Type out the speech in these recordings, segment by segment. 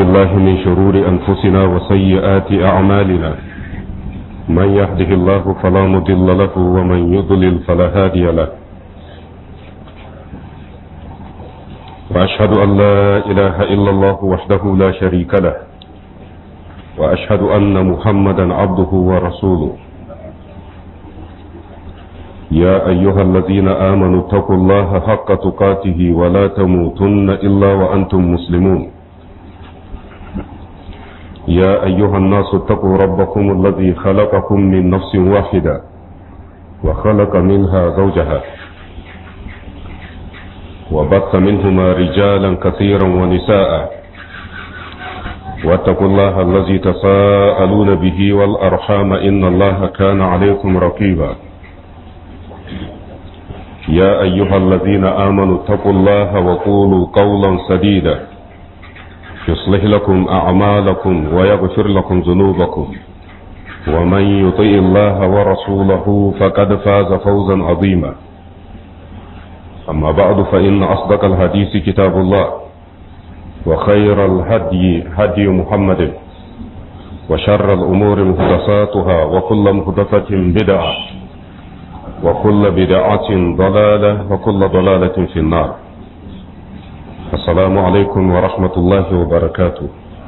بالله من شرور أنفسنا وسيئات أعمالنا من يهده الله فلا مضل له ومن يضلل فلا هادي له وأشهد أن لا إله إلا الله وحده لا شريك له وأشهد أن محمدا عبده ورسوله يا أيها الذين آمنوا اتقوا الله حق تقاته ولا تموتن إلا وأنتم مسلمون يا أيها الناس اتقوا ربكم الذي خلقكم من نفس واحدة وخلق منها زوجها وبث منهما رجالا كثيرا ونساء واتقوا الله الذي تساءلون به والأرحام إن الله كان عليكم رقيبا يا أيها الذين آمنوا اتقوا الله وقولوا قولا سديدا يصلح لكم أعمالكم ويغفر لكم ذنوبكم ومن يطيء الله ورسوله فقد فاز فوزا عظيما أما بعد فإن أصدق الحديث كتاب الله وخير الهدي هدي محمد وشر الأمور محدثاتها وكل محدثة بدعة وكل بدعة ضلالة وكل ضلالة في النار السلام عليكم ورحمة الله وبركاته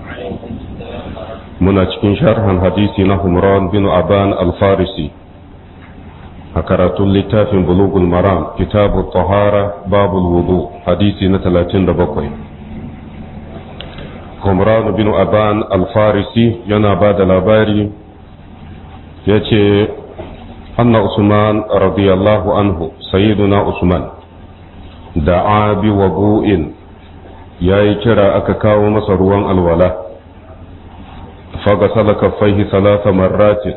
muna cikin sharhan hadisi na Humran bin Aban al-Farisi a karatun littafin bulugul maram kitabu tahara babul wudu hadisi na 37 Humran bin Aban al-Farisi yana ba da labari ya ce anna Usman radiyallahu anhu sayyiduna Usman da'a bi wabu'in ya yi kira aka kawo masa ruwan alwala fagasala kaffaihi salasa marratin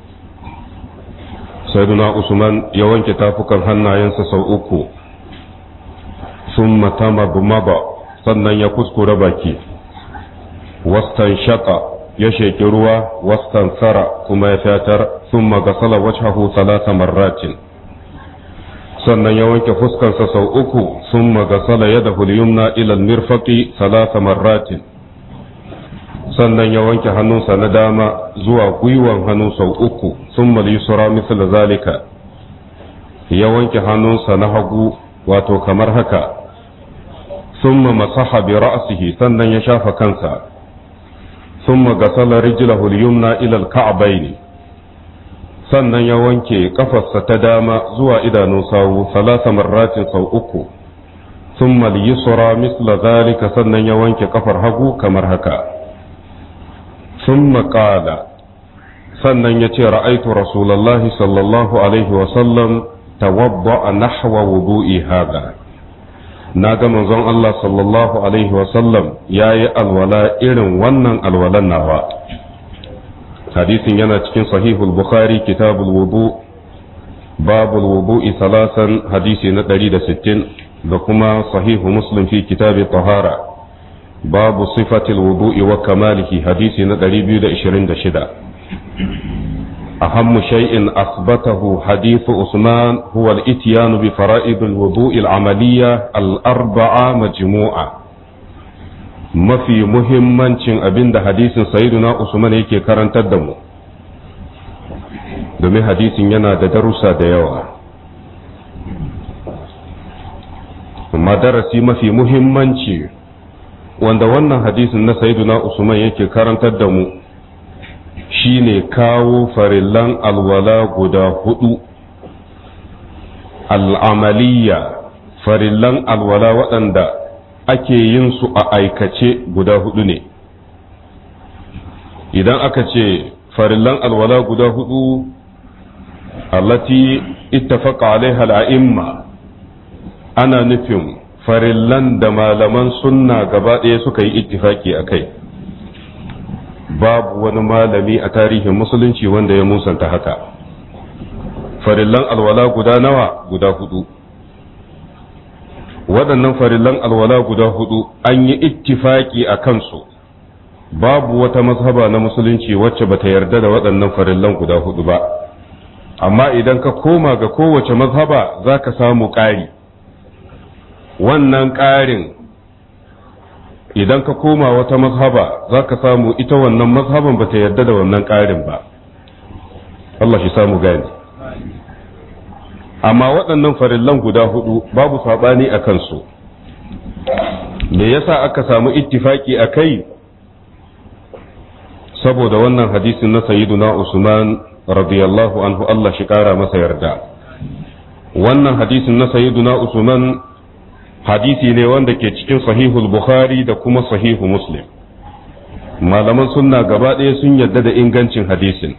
sayyiduna usman ya wanke tafukan hannayensa sau uku sun matama maba sannan ya kuskura baki wastan shaka ya sheki ruwa wastan tsara kuma ya fatar sun magasala wajhahu salasa marratin sannan ya wanke fuskarsa sau uku sun magasala ya da yumna ilal mirfaqi salasa marratin sannan ya wanke hannunsa na dama zuwa gwiwan hannu sau uku sun yusra misal zalika ya wanke hannunsa na hagu wato kamar haka sun masaha bi ra'sihi sannan ya shafa kansa sun magasala rijlahu yumna ilal ka'baini sannan ya wanke kafarsa ta dama zuwa idanun sawu salasa marratin sau uku sun yusra misla zalika sannan ya wanke kafar hagu kamar haka sun maƙala sannan ya ce ra'aitu rasulallahi sallallahu alaihi wasallam tawadda a nahwa wudu'i hada na ga manzon Allah sallallahu alaihi wasallam ya yi alwala irin wannan alwalan nawa hadisin yana cikin sahihul bukhari kitabul wudu babul wudu'i salasan hadisi na 160 da kuma sahihu muslim fi kitabi tahara babu sifatil wudu'i wa kamalihi hadisi na 226 أهم شيء أثبته حديث عثمان هو الإتيان بفرائض الوضوء العملية الأربعة مجموعة mafi muhimmancin abin da hadisin sayyiduna Usman yake karantar da mu domin hadisin yana da darussa da yawa amma darasi mafi muhimmanci wanda wannan hadisin na sayyiduna Usman yake karantar da mu shine kawo farillan alwala guda hudu al'amaliya farillan alwala waɗanda ake yin su a aikace guda hudu ne idan aka ce farillan alwala guda hudu allati ittafaqa alaiha al'imma ana nufin farillan da malaman sunna gaba ɗaya suka yi ittifaki a kai babu wani malami a tarihin musulunci wanda ya musanta haka farillan alwala guda nawa guda hudu waɗannan farillan alwala guda hudu an yi ittifaki a kansu babu wata mazhaba na musulunci wacce bata yarda da waɗannan farillan guda hudu ba amma idan ka koma ga kowace mazhaba za ka samu ƙari wannan ƙarin idan ka koma wata mazhaba za ka samu ita wannan mazhaban ba ta yarda da wannan ƙarin ba Allah shi samu gani amma waɗannan farillan guda hudu babu saɓani a kansu me yasa aka samu ittifaki a kai saboda wannan hadisin na sayyiduna usman radiyallahu anhu Allah shi ƙara masa yarda wannan hadisin na sayyiduna usman hadisi ne wanda ke cikin sahihul bukhari da kuma sahihu muslim malaman sunna gaba ɗaya sun yarda da ingancin hadisin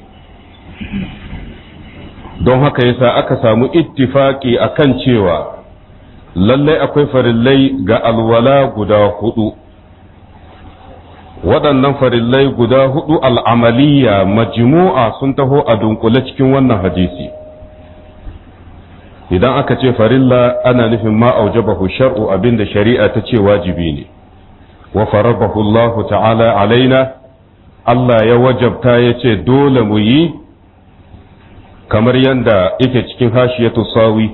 don haka yasa aka samu ittifaki akan cewa lallai akwai farillai ga alwala guda hudu waɗannan farillai guda hudu al'amaliya majmu'a sun taho a dunkule cikin wannan hadisi idan aka ce farilla ana nufin ma aujabahu shar'u abinda shari'a ta ce wajibi ne wa farabahu Allah ta'ala alaina Allah ya wajabta ya ce dole mu yi kamar yadda yake cikin hashiyatu sawi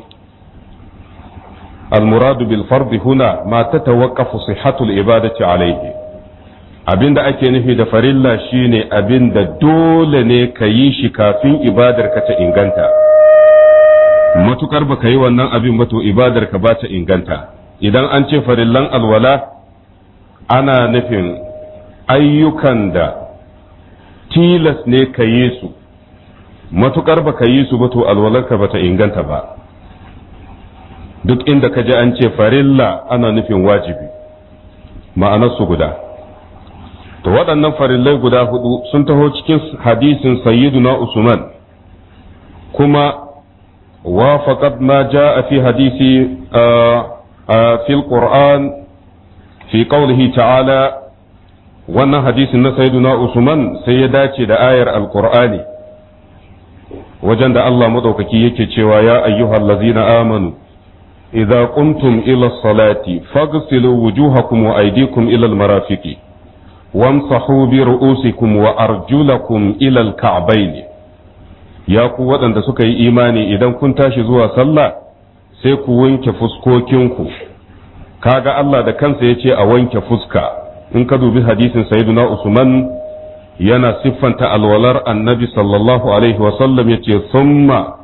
المراد بالفرض هنا ما تتوقف صحة العبادة عليه abinda ake nufi da farilla shine abinda dole ne ka yi shi kafin ibadar ka ta inganta matukar baka yi wannan abin ba to ibadar ka ba ta inganta idan an ce farillan alwala ana nufin ayyukan da tilas ne ka yi su matukar baka yi su ba to alwalarka ba ta inganta ba duk inda ka ji an ce farilla ana nufin wajibi ma'anarsu guda to waɗannan farillai guda hudu sun taho cikin hadisin sayyiduna usman kuma wafaqat ma jaa fi hadisi fi alquran fi qawlihi ta'ala wannan hadisin na sayyiduna usman sai ya dace da ayar alqur'ani wajen da Allah madaukaki yake cewa ya ayyuhallazina amanu إذا قمتم إلى الصلاة فاغسلوا وجوهكم وأيديكم إلى المرافق وامسحوا برؤوسكم وأرجلكم إلى الكعبين يا قوة أن سكي إيماني إذا كنت زوا صلى sai ku wanke fuskokinku kaga Allah da kansa ya ce a wanke fuska in ka dubi hadisin sayyiduna Usman yana siffanta alwalar annabi sallallahu alaihi wasallam ya ce summa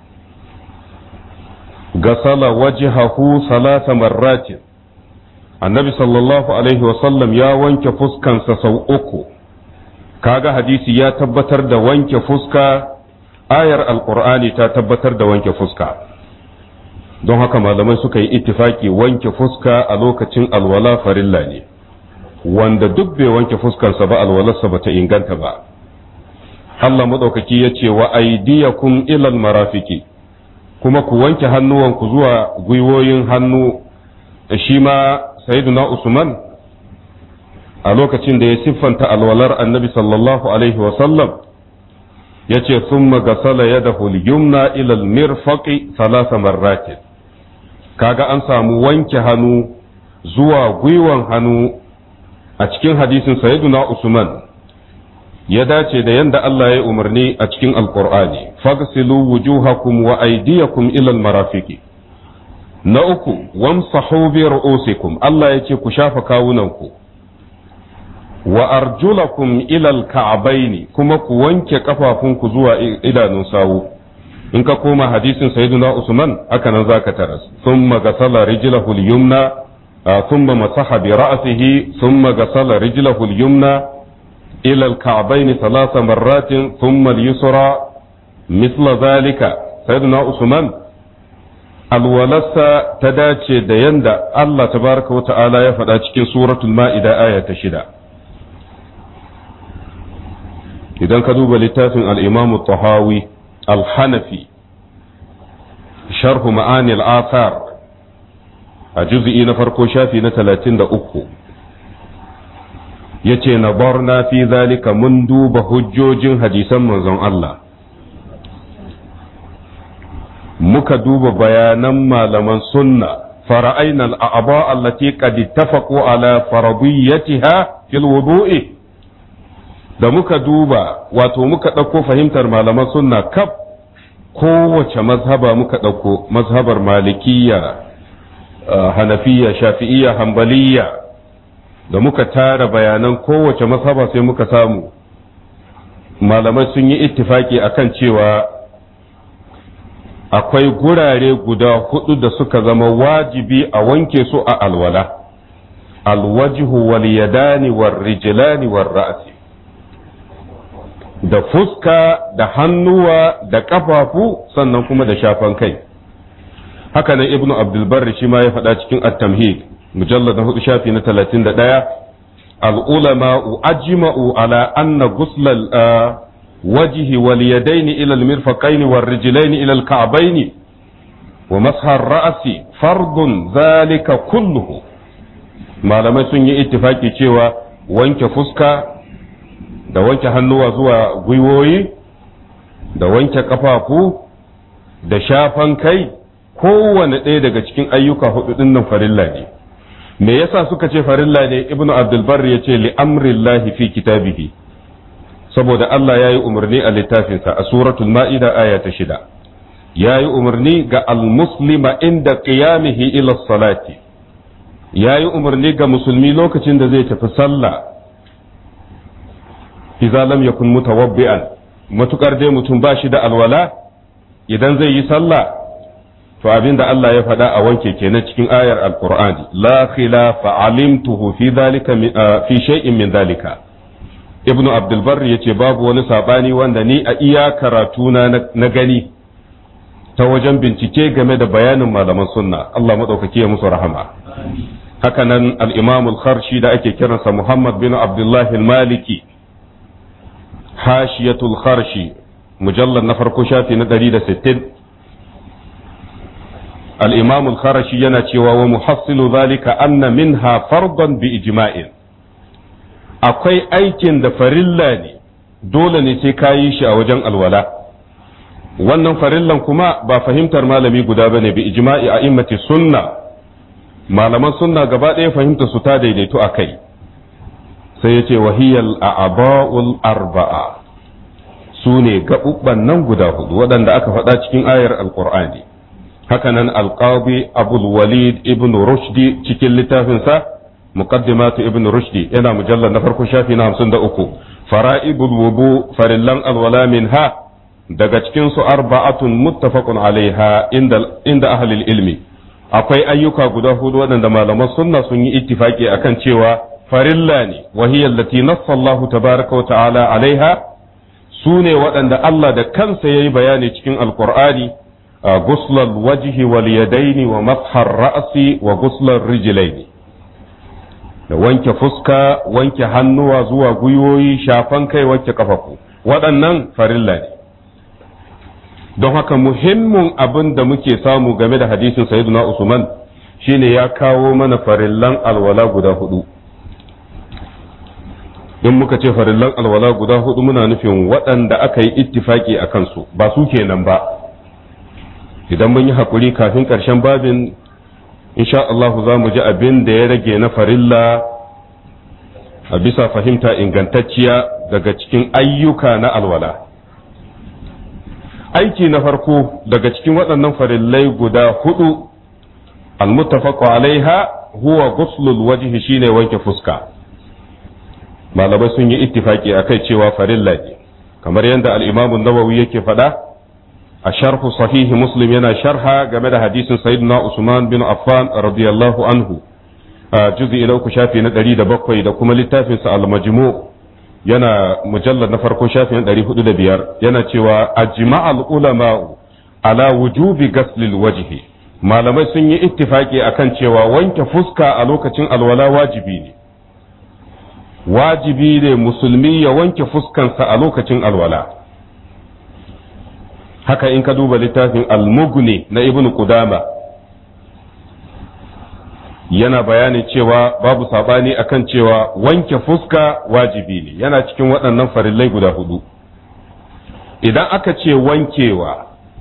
غسل وجهه ثلاث مرات annabi sallallahu alaihi wasallam ya wanke fuskansa sau uku kaga hadisi ya tabbatar da wanke fuska ayar alkur'ani ta tabbatar da wanke fuska don haka malamai suka yi ittifaki wanke fuska a lokacin alwala farilla ne wanda duk bai wanke fuskansa ba alwalarsa ba ta inganta ba Allah maɗaukaki ya ce wa aidiyakum ilal marafiki kuma ku wanke hannuwanku zuwa gwiwoyin hannu shi ma sayyiduna usman a lokacin da ya siffanta alwalar annabi sallallahu alaihi wasallam ya ce sun magasala ya da yumna ilal mirfaqi salasa marratin kaga an samu wanke hannu zuwa gwiwan hannu a cikin hadisin sayyiduna usman ya dace da yanda Allah ya umarni a cikin alkur'ani fagsilu wujuhakum wa aydiyakum ila almarafiqi na uku wamsahu bi ru'usikum Allah ya ce ku shafa kawunanku wa arjulakum ila alka'bayn kuma ku wanke kafafunku zuwa idanun sawu in ka koma hadisin sayyiduna usman haka nan zaka taras thumma gasala rijlahu al-yumna thumma masaha bi ra'sihi thumma gasala rijlahu al-yumna إلى الكعبين ثلاث مرات ثم اليسرى مثل ذلك سيدنا عثمان alwalarsa ta dace da yanda Allah tabaraka wa ta'ala ya faɗa cikin suratul ma'ida aya ta shida idan ka duba littafin al-imam tahawi al-hanafi sharhu ma'ani al-athar a juz'i na farko shafi na 33 ya ce na barna fi zalika mun duba hujjojin hadisan manzon Allah muka duba bayanan malaman sunna fara'aina al'aba allati qad ittafaqu ala farabiyyatiha fil wudu'i da muka duba wato muka ɗauko fahimtar malaman sunna kaf kowace mazhaba muka ɗauko mazhabar malikiyya hanafiya shafi'iyya hanbaliyya da muka tara bayanan kowace masaba sai muka samu malamai sun yi ittifaki akan cewa akwai gurare guda hudu da suka zama wajibi a wanke su a alwala alwajhu wal yadani war rijlani war ra'si da fuska da hannuwa da kafafu sannan kuma da shafan kai haka nan ibnu abdul barri shi ma ya faɗa cikin at-tamhid mujallad na hudu shafi na 31 al-ulama ajma'u ala anna ghusl wajhi wal yadaini ila al-mirfaqaini war rijlaini ila al-ka'baini wa masha ar-ra'si fardun zalika kulluhu malamai sun yi ittifaki cewa wanke fuska da wanke hannuwa zuwa gwiwoyi da wanke kafafu da shafan kai kowane ɗaya daga cikin ayyuka hudu ɗin nan farilla ne me yasa suka ce farilla ne ibnu abdulbar ya ce li amrillahi fi kitabihi saboda Allah ya yi umarni a littafinsa a suratul ma'ida aya ta shida ya yi umarni ga almuslima inda qiyamihi ila salati ya yi umarni ga musulmi lokacin da zai tafi sallah idza lam yakun mutawabbi'an matukar dai mutum ba shi da alwala idan zai yi sallah to abinda Allah ya faɗa a wanke kenan cikin ayar alqur'ani la khilafa alimtuhu fi dhalika fi shay'in min dhalika ibnu abdul barr yace babu wani sabani wanda ni a iya karatuna na gani ta wajen bincike game da bayanin malaman sunna Allah madaukake ya musu rahama haka nan al-imam al-kharshi da ake kiransa muhammad bin abdullah al-maliki hashiyatul kharshi mujallad na farko shafi na 160 al-imam al-kharshi yana cewa wa muhassilu zalika anna minha fardan bi ijma'in akwai aikin da farilla ne dole ne sai kayi shi a wajen alwala wannan farillan kuma ba fahimtar malami guda bane bi ijma'i a immati sunna malaman sunna gaba ɗaya fahimta su ta daidaito a kai sai ya ce wahiyal a'aba'ul arba'a su ne gaɓuɓɓan nan guda hudu waɗanda aka faɗa cikin ayar alƙur'ani hakanan alƙabi abul walid ibn rushdi cikin littafinsa muqaddimatu ibn rushdi yana mujallar na farko shafi na hamsin da uku fara'ibul wudu farillan alwala minha daga cikin su arba'atun muttafaqun alaiha inda inda ahlul ilmi akwai ayyuka guda hudu waɗanda malaman sunna sun yi ittifaki akan cewa farilla ne wahiyar lati nassa Allah tabaraka wa ta'ala alaiha su ne waɗanda Allah da kansa ya yi bayani cikin alkur'ani a guslar wajihi wal yadaini wa mashar ra'asi wa guslar rijilaini da wanke fuska wanke hannuwa zuwa gwiwoyi shafan kai wanke kafafu waɗannan farilla ne don haka muhimmin abin da muke samu game da hadisin sayyiduna usman shine ya kawo mana farillan alwala guda hudu in muka ce farillan alwala guda hudu muna nufin waɗanda aka yi ittifaki a kansu ba su kenan ba idan mun yi haƙuri kafin ƙarshen babin insha Allah za mu ji abin da ya rage na farilla a bisa fahimta ingantacciya daga cikin ayyuka na alwala aiki na farko daga cikin waɗannan farillai guda hudu almuttafaqu alaiha huwa ghuslul wajhi shine wanke fuska malamai sun yi ittifaki akai cewa farilla ne kamar yadda al-Imam an-Nawawi yake faɗa a sharhu sahihi Muslim yana sharha game da hadisin Sayyidina Usman bin Affan radiyallahu anhu a juz'i na uku shafi na 107 da kuma littafin sa al-Majmu' yana mujallar na farko shafi na 405 yana cewa ajma'al ulama ala wujubi ghaslil wajhi malamai sun yi ittifaki akan cewa wanke fuska a lokacin alwala wajibi ne wajibi ne musulmi ya wanke fuskansa a lokacin alwala haka in ka duba littafin almugni na ibn qudama yana bayanin cewa babu sabani akan cewa wanke fuska wajibi ne yana cikin waɗannan farillai guda hudu idan aka ce wankewa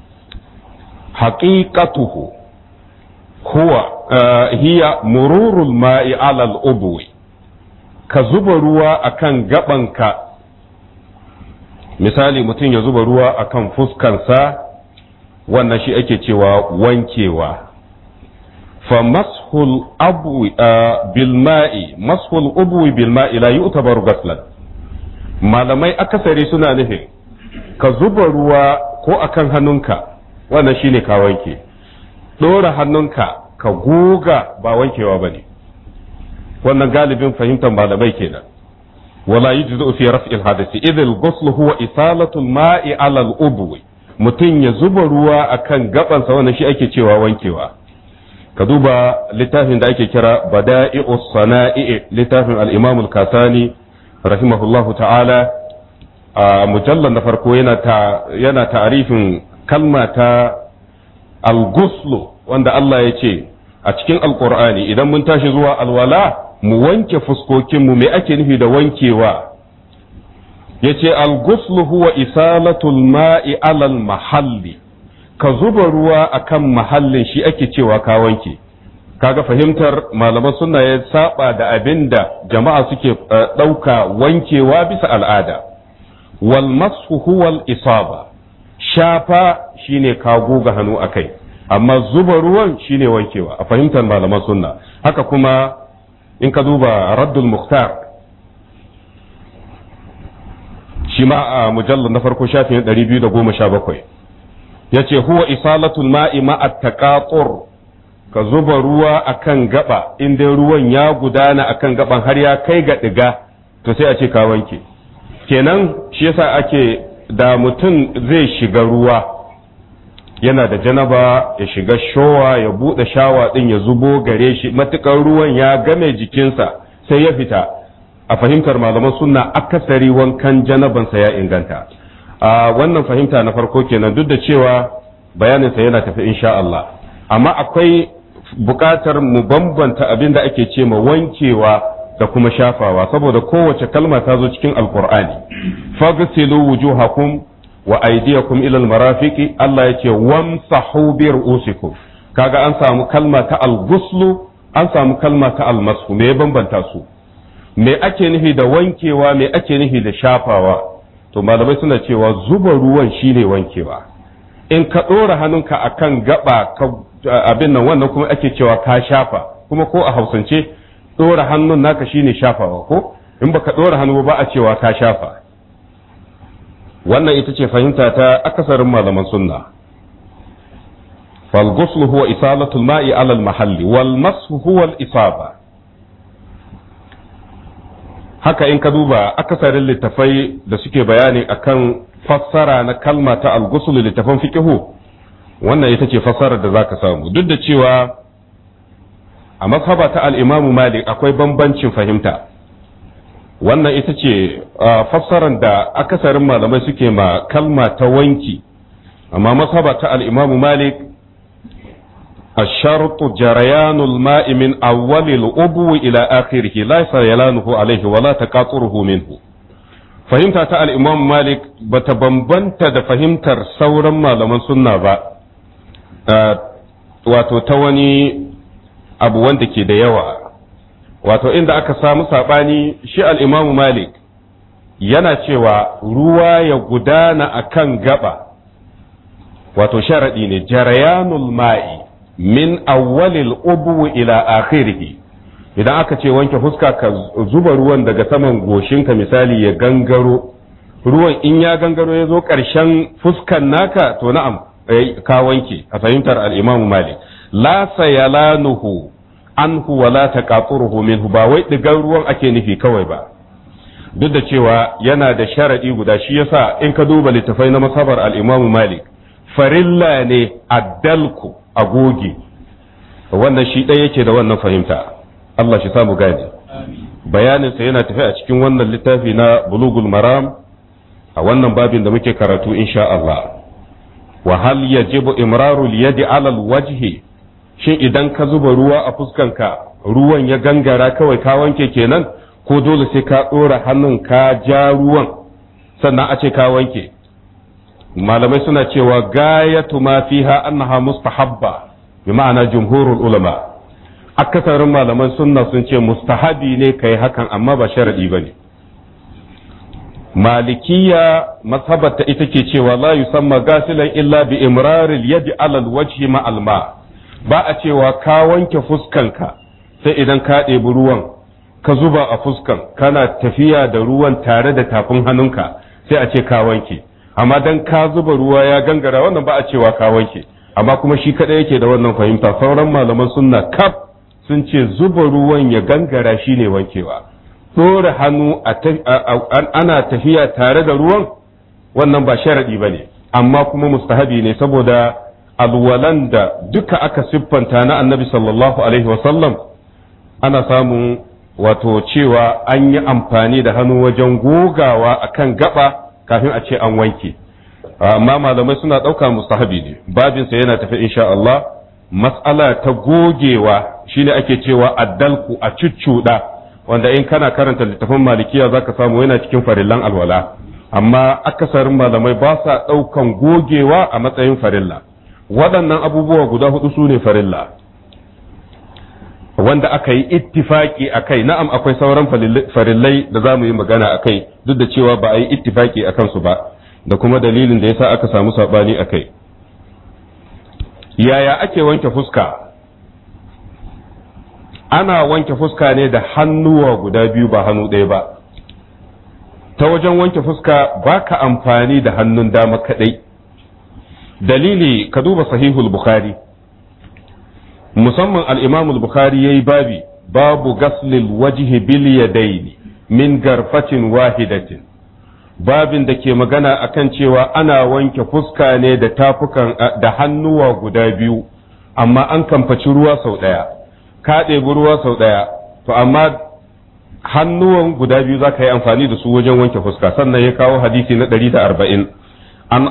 haƙiƙatuhu huwa hiya mururul ma'i alal ubwi ka zuba ruwa akan gabanka misali mutum ya zuba ruwa akan fuskansa wannan shi ake cewa wankewa fa mashul abu bil ma'i mashul ubwi bil ma'i la yu'tabaru ghaslan malamai akasari suna nufin ka zuba ruwa ko akan hannunka wannan shine ka wanke dora hannunka ka goga ba wankewa bane wannan galibin fahimtar malamai kenan wala yujzu fi raf'il hadasi idh al-ghusl huwa isalatu al-ma'i 'ala al-ubwi mutum ya zuba ruwa akan gabansa wannan shi ake cewa wankewa ka duba littafin da ake kira bada'i'us sana'i littafin al-imam al-kasani rahimahullahu ta'ala a mujallar na farko yana ta yana ta'arifin kalma ta al-ghusl wanda Allah ya ce a cikin alqur'ani idan mun tashi zuwa alwala mu wanke fuskokinmu me ake nufi da wankewa yace al-ghusl huwa isalatul ma'i alal mahalli ka zuba ruwa akan mahallin shi ake cewa ka wanke kaga fahimtar malaman sunna ya saba da abin da jama'a suke ɗauka wankewa bisa al'ada wal mashu huwa isaba shafa shine ka goga hannu akai amma zuba ruwan shine wankewa a fahimtar malaman sunna haka kuma in ka duba raddul muhtar shi ma a mujallar na farko shafin 217 ya ce huwa isalatul ma'i ma'a taqatur ka zuba ruwa akan gaba in dai ruwan ya gudana akan gaban har ya kai ga diga to sai a ce ka wanke kenan shi yasa ake da mutum zai shiga ruwa yana da janaba ya shiga showa ya bude shawa din ya zubo gare shi matukar ruwan ya game jikinsa sai ya fita a fahimtar malaman sunna akasari wankan janabansa ya inganta a wannan fahimta na farko kenan duk da cewa bayaninsa yana tafi insha Allah amma akwai buƙatar mu bambanta abin da ake ce ma wankewa da kuma shafawa saboda kowace kalma ta zo cikin alkur'ani fagsilu wujuhakum wa aydiyakum ila almarafiqi Allah yake wamsahu bi ru'usikum kaga an samu kalma ta al-ghuslu an samu kalma ta al-mashu me bambanta su me ake nufi da wankewa me ake nufi da shafawa to malamai suna cewa zuba ruwan shine wankewa in ka ɗora hannunka akan gaba ka abin nan wannan kuma ake cewa ka shafa kuma ko a hausance ɗora hannun naka shine shafawa ko in baka ɗora hannu ba a cewa ka shafa wannan ita ce fahimta ta akasarin malaman sunna فالغسل هو إصالة الماء على المحل والمسح هو الإصابة haka in ka duba akasarin littafai da suke bayani akan fassara na kalma ta al-ghusl littafan fiqhu wannan ita ce fassarar da zaka samu duk da cewa a mazhaba ta al-Imam Malik akwai bambancin fahimta wannan ita ce fassarar da akasarin malamai suke ma kalma ta wanki amma mazhaba ta al-Imam Malik الشرط جريان الماء من أول الأبو إلى آخره ليس يلانه عليه ولا تقاطره منه fahimta ta al'imam malik ba ta bambanta da fahimtar sauran malaman sunna ba wato ta wani abu wanda ke da yawa wato inda aka samu saɓani shi al'imamu malik yana cewa ruwa ya gudana a kan gaba wato sharaɗi ne jarayanul ma'i min awwalil ubu ila akhirih idan aka ce wanke fuska ka zuba ruwan daga saman goshinka misali ya gangaro ruwan in ya gangaro ya zo ƙarshen fuskan naka to na'am ka wanke a fahimtar al-Imam Malik la sayalanuhu anhu wa la taqaturuhu minhu ba wai digan ruwan ake nufi kawai ba duk da cewa yana da sharadi guda shi yasa in ka duba littafai na masabar al-Imam Malik farilla ne addalku agoge wannan shi ɗaya yake da wannan fahimta Allah shi samu gane bayaninsa yana tafi a cikin wannan littafi na bulugul maram a wannan babin da muke karatu insha Allah wa hal yajibu imrarul yadi alal wajhi shin idan ka zuba ruwa a fuskanka ruwan ya gangara kawai ka wanke kenan ko dole sai ka ɗora hannun ka ja ruwan sannan a ce ka wanke malamai suna cewa gayatu ma fiha annaha mustahabba bi ma'ana jumhurul ulama akasarin malaman sunna sun ce mustahabi ne kai hakan amma ba sharadi bane malikiya mazhabata ita ke cewa la yusamma gasilan illa bi imraril yadi ala alwajhi ma alma ba a cewa ka wanke fuskanka sai idan ka ɗebi ruwan ka zuba a fuskan kana tafiya da ruwan tare da tafin hannunka sai a ce ka wanke amma dan ka zuba ruwa ya gangara wannan ba a cewa ka wanke amma kuma shi kaɗai yake da wannan fahimta sauran malaman sunna kaf sun ce zuba ruwan ya gangara shine wankewa ɗora hannu ana tafiya tare da ruwan wannan ba sharaɗi ba ne amma kuma mustahabi ne saboda alwalan da duka aka siffanta na annabi sallallahu alaihi wasallam ana samun wato cewa an yi amfani da hannu wajen gogawa akan gaba kafin a ce an wanke amma malamai suna ɗauka mustahabi ne babinsa yana tafi insha Allah mas'ala ta gogewa shine ake cewa addalku a cuccuɗa wanda in kana karanta littafin malikiya zaka samu yana cikin farillan alwala amma akasarin malamai ba sa ɗaukan gogewa a matsayin farilla waɗannan abubuwa guda hudu su ne farilla wanda aka yi ittifaki a kai na'am akwai sauran farillai da za mu yi magana a kai duk da cewa ba a yi ittifaki a kansu ba da kuma dalilin da yasa aka samu saɓani a kai yaya ake wanke fuska ana wanke fuska ne da hannuwa guda biyu ba hannu ɗaya ba ta wajen wanke fuska ba ka amfani da hannun dama kaɗai dalili ka duba sahihul bukhari musamman al'imamul bukhari ya yi babi babu gaslil wajihi bil yadaini min garfatin wahidatin babin da ke magana akan cewa ana wanke fuska ne da tafukan da hannuwa guda biyu amma an kamfaci ruwa sau ɗaya ka ɗebi ruwa sau ɗaya to amma hannuwan guda biyu za ka yi amfani da su wajen wanke fuska sannan ya kawo hadisi na ɗari da arba'in an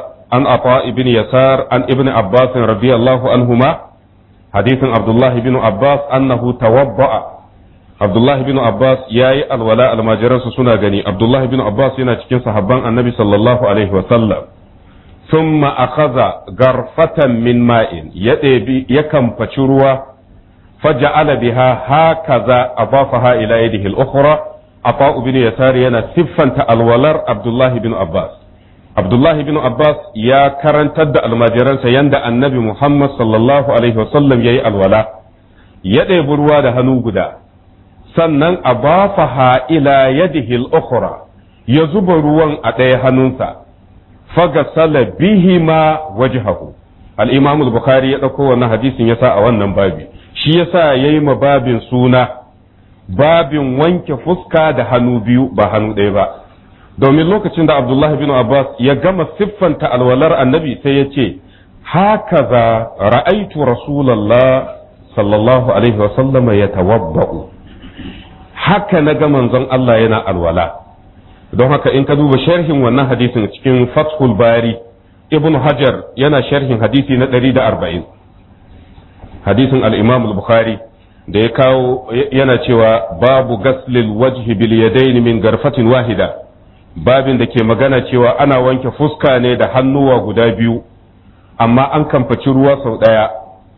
ata ibn yasar an ibn abbas radiyallahu anhuma hadisin abdullah ibn abbas annahu tawabba'a abdullah ibn abbas yayi alwala almajiransu suna gani abdullah ibn abbas yana cikin sahabban annabi sallallahu alaihi wa sallam thumma akhadha garfatan min ma'in ya ɗebi ya kamfaci ruwa فجعل بها هكذا أضافها إلى يده الأخرى عطاء بن يسار ينا سفن الولر عبد الله بن عباس عبد الله بن عباس يا كرن تد المجران سيند النبي محمد صلى الله عليه وسلم يي الولا يدي بروا ده هنو غدا sannan abafaha ila yadihi al-ukhra ya zuba ruwan a ɗaya hannunsa fagasala bihima wajhahu al-imam al-bukhari ya ɗauko wannan hadisin yasa a wannan babi shi yasa ya yi babin suna babin wanke fuska da hannu biyu ba hannu ɗaya ba domin lokacin da abdullahi bin abbas ya gama siffanta alwalar annabi sai ya ce haka za ra'aitu rasulallah sallallahu alaihi wasallama ya tawabba'u haka na ga manzon Allah yana alwala don haka in ka duba sharhin wannan hadisin cikin fathul bari ibn hajar yana sharhin hadisi na 140 hadisin al-imam al-bukhari da ya kawo yana cewa babu gaslil wajhi bil yadayn min garfatin wahida babin da ke magana cewa ana wanke fuska ne da hannuwa guda biyu amma an kamfaci ruwa sau daya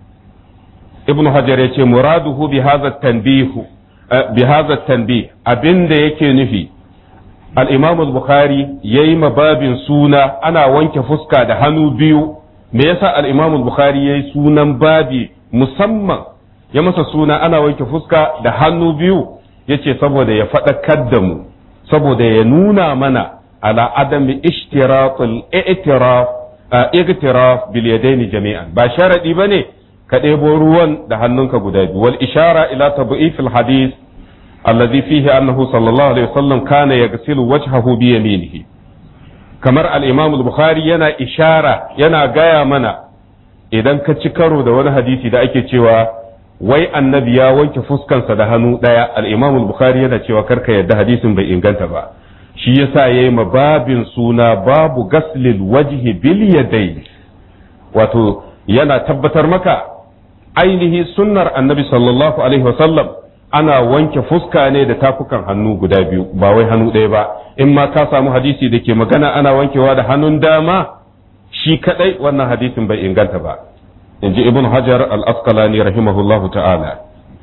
ibn hajar ya ce muraduhu bi hadha tanbihu bi hadha tanbih abinda yake nufi al-imam al-bukhari yayi mababin suna ana wanke fuska da hannu biyu me yasa al-imam al-bukhari yayi sunan babi musamman ya masa suna ana wanke fuska da hannu biyu yace saboda ya faɗakar da mu saboda ya nuna mana ala adami ishtiratul i'tiraf i'tiraf bil yadaini jami'an ba sharadi bane ka ɗebo ruwan da hannunka guda biyu wal ishara ila tad'if hadith alladhi fihi annahu sallallahu alaihi wasallam kana yaghsilu wajhahu bi yaminihi kamar al-imam al-bukhari yana ishara yana gaya mana idan ka ci karo da wani hadisi da ake cewa wai annabi ya wanke fuskansa da hannu ɗaya al-imam al-bukhari yana cewa karka yadda hadisin bai inganta ba shi yasa yayi ma babin suna babu gaslil wajhi bil yadayn wato yana tabbatar maka ainihi sunnar annabi sallallahu alaihi wasallam ana wanke fuska ne da tafukan hannu guda biyu ba wai hannu ɗaya ba in ma ka samu hadisi da ke magana ana wankewa da hannun dama shi kadai wannan hadisin bai inganta ba in ji ibn hajar al-asqalani rahimahullahu ta'ala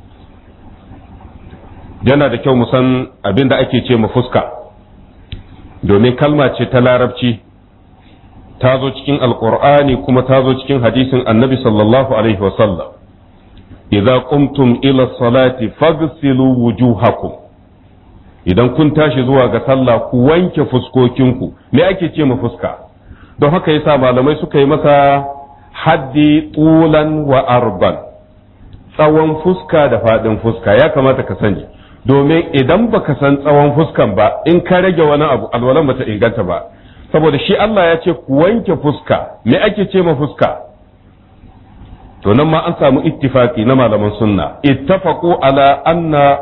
yana da kyau mu san abin da ake ce mu fuska domin kalma ce ta larabci ta zo cikin alqur'ani kuma ta zo cikin hadisin annabi sallallahu alaihi wasallam idza qumtum ila salati faghsilu wujuhakum idan kun tashi zuwa ga sallah ku wanke fuskokinku me ake ce ma fuska don haka yasa malamai suka yi masa haddi tulan wa arban tsawon fuska da faɗin fuska ya kamata ka sani domin idan baka san tsawon fuskan ba in ka rage wani abu alwalan bata inganta ba saboda shi Allah ya ce ku wanke fuska me ake ce ma fuska to nan ma an samu ittifaki na malaman sunna ittafaqu ala anna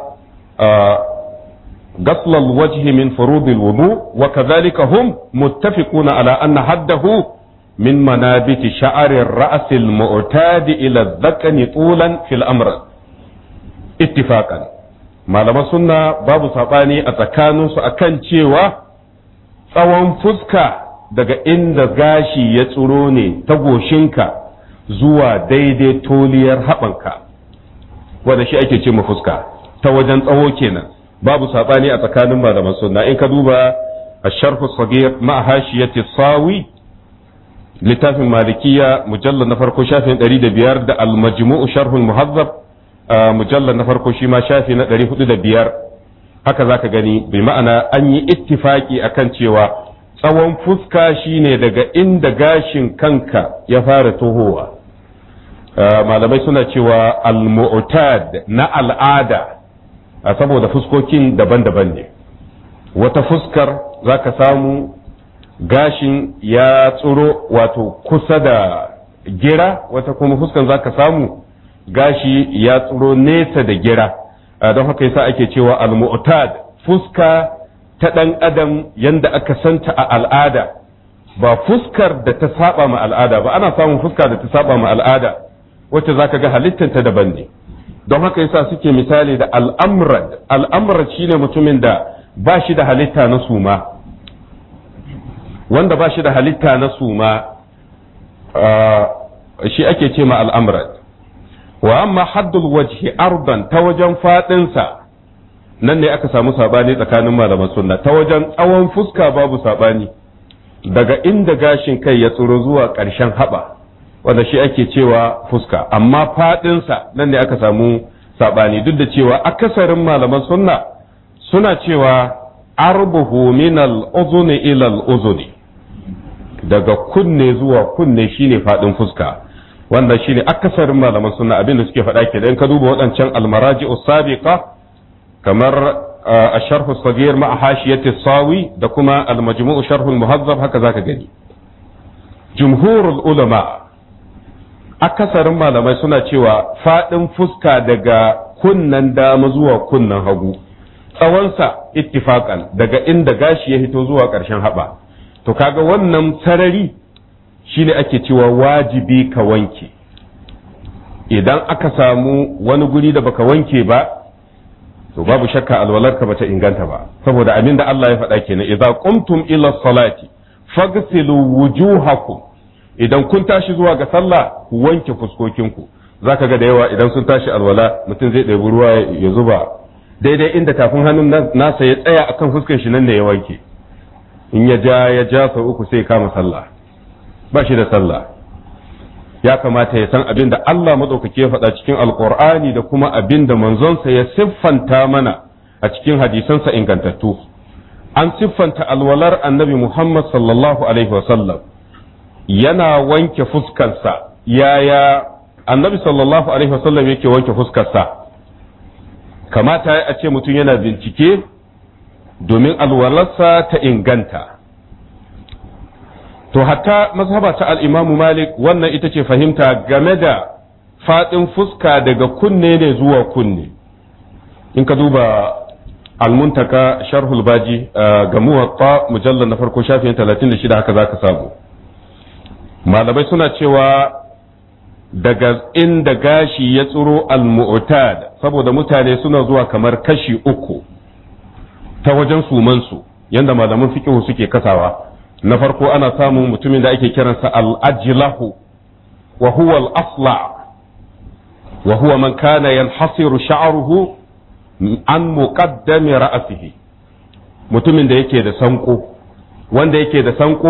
غسل الوجه من فروض الوضوء وكذلك هم متفقون على أن حده من منابت شعر الرأس المعتاد إلى الذقن طولا في الأمر اتفاقا malaman sunna babu saɓani a tsakaninsu a kan cewa tsawon fuska daga inda gashi ya tsiro ne ta goshinka zuwa daidai toliyar haɓanka wanda shi ake ce ma fuska ta wajen tsawo kenan babu saɓani a tsakanin malaman sunna in ka duba a sharhu sagir ma'a hashiyati sawi littafin malikiya mujallar na farko shafin 105 da al-majmu'u sharhul muhazzab mujallar na farko shi ma shafi na 405 haka zaka gani bi ma'ana an yi ittifaki akan cewa tsawon fuska shine daga inda gashin kanka ya fara tohowa malamai suna cewa al-mu'tad na al'ada saboda fuskokin daban-daban ne wata fuskar zaka samu gashin ya tsuro wato kusa da gira wata kuma fuskan zaka samu gashi ya tsuro nesa da gira don haka yasa ake cewa al-mu'tad fuska ta dan adam yanda aka santa a al'ada ba fuskar da ta saba ma al'ada ba ana samun fuska da ta saba ma al'ada wacce zaka ga halittanta daban ne don haka yasa suke misali da al'amrad al'amrad shine mutumin da ba shi da halitta na suma wanda ba shi da halitta na suma shi ake ce ma al'amrad wa amma haddul wajhi ardan ta wajen fadinsa nan ne aka samu sabani tsakanin malaman sunna ta wajen tsawon fuska babu sabani daga inda gashin kai ya tsoro zuwa ƙarshen haɓa wanda shi ake cewa fuska amma fadinsa nan ne aka samu sabani duk da cewa akasarin malaman sunna suna cewa arbuhu min al-uzuni ila al-uzuni daga kunne zuwa kunne shine fadin fuska wanda shine akasarin malaman sunna abin da suke faɗa ke in ka duba waɗancan almaraji sabiqa kamar الشرح الصغير مع حاشية الصاوي da kuma المجموع شرح المهذب haka zaka gani جمهور العلماء akasarin malamai suna cewa faɗin fuska daga kunnan dama zuwa kunnan hagu tsawonsa ittifakan daga inda gashi ya hito zuwa ƙarshen haɓa to kaga wannan sarari shine ake cewa wajibi ka wanke idan aka samu wani guri da baka wanke ba to babu shakka alwalarka bata inganta ba saboda abin da Allah ya faɗa kenan idza qumtum ila salati faghsilu wujuhakum idan kun tashi zuwa ga sallah ku wanke fuskokinku zaka ga da yawa idan sun tashi alwala mutum zai ɗebi ruwa ya zuba daidai inda tafin hannun nasa ya tsaya akan fuskar shi nan ne ya wanke in ya ja ya ja sau uku sai kama sallah ba shi da sallah ya kamata ya san abin da Allah maɗaukaki ya faɗa cikin alƙur'ani da kuma abin da manzonsa ya siffanta mana a cikin hadisansa ingantattu an siffanta alwalar annabi Muhammad sallallahu alaihi wasallam yana wanke fuskarsa yaya annabi sallallahu alaihi wasallam yake wanke fuskarsa kamata a ce mutum yana bincike domin alwalarsa ta inganta to hatta mazhaba ta al'imamu malik wannan ita ce fahimta game da faɗin fuska daga kunne ne zuwa kunne in ka duba almuntaka sharhul baji ga muwatta mujallar na farko shafin 36 haka za ka samu malamai suna cewa daga inda gashi ya tsiro al-mu'tad saboda mutane suna zuwa kamar kashi uku ta wajen sumansu yanda malaman fiqh suke kasawa na farko ana samun mutumin da ake kiransa al-ajlahu wa huwa al-asla wa huwa man kana yanhasiru sha'ruhu an muqaddami ra'sihi mutumin da yake da sanko wanda yake da sanko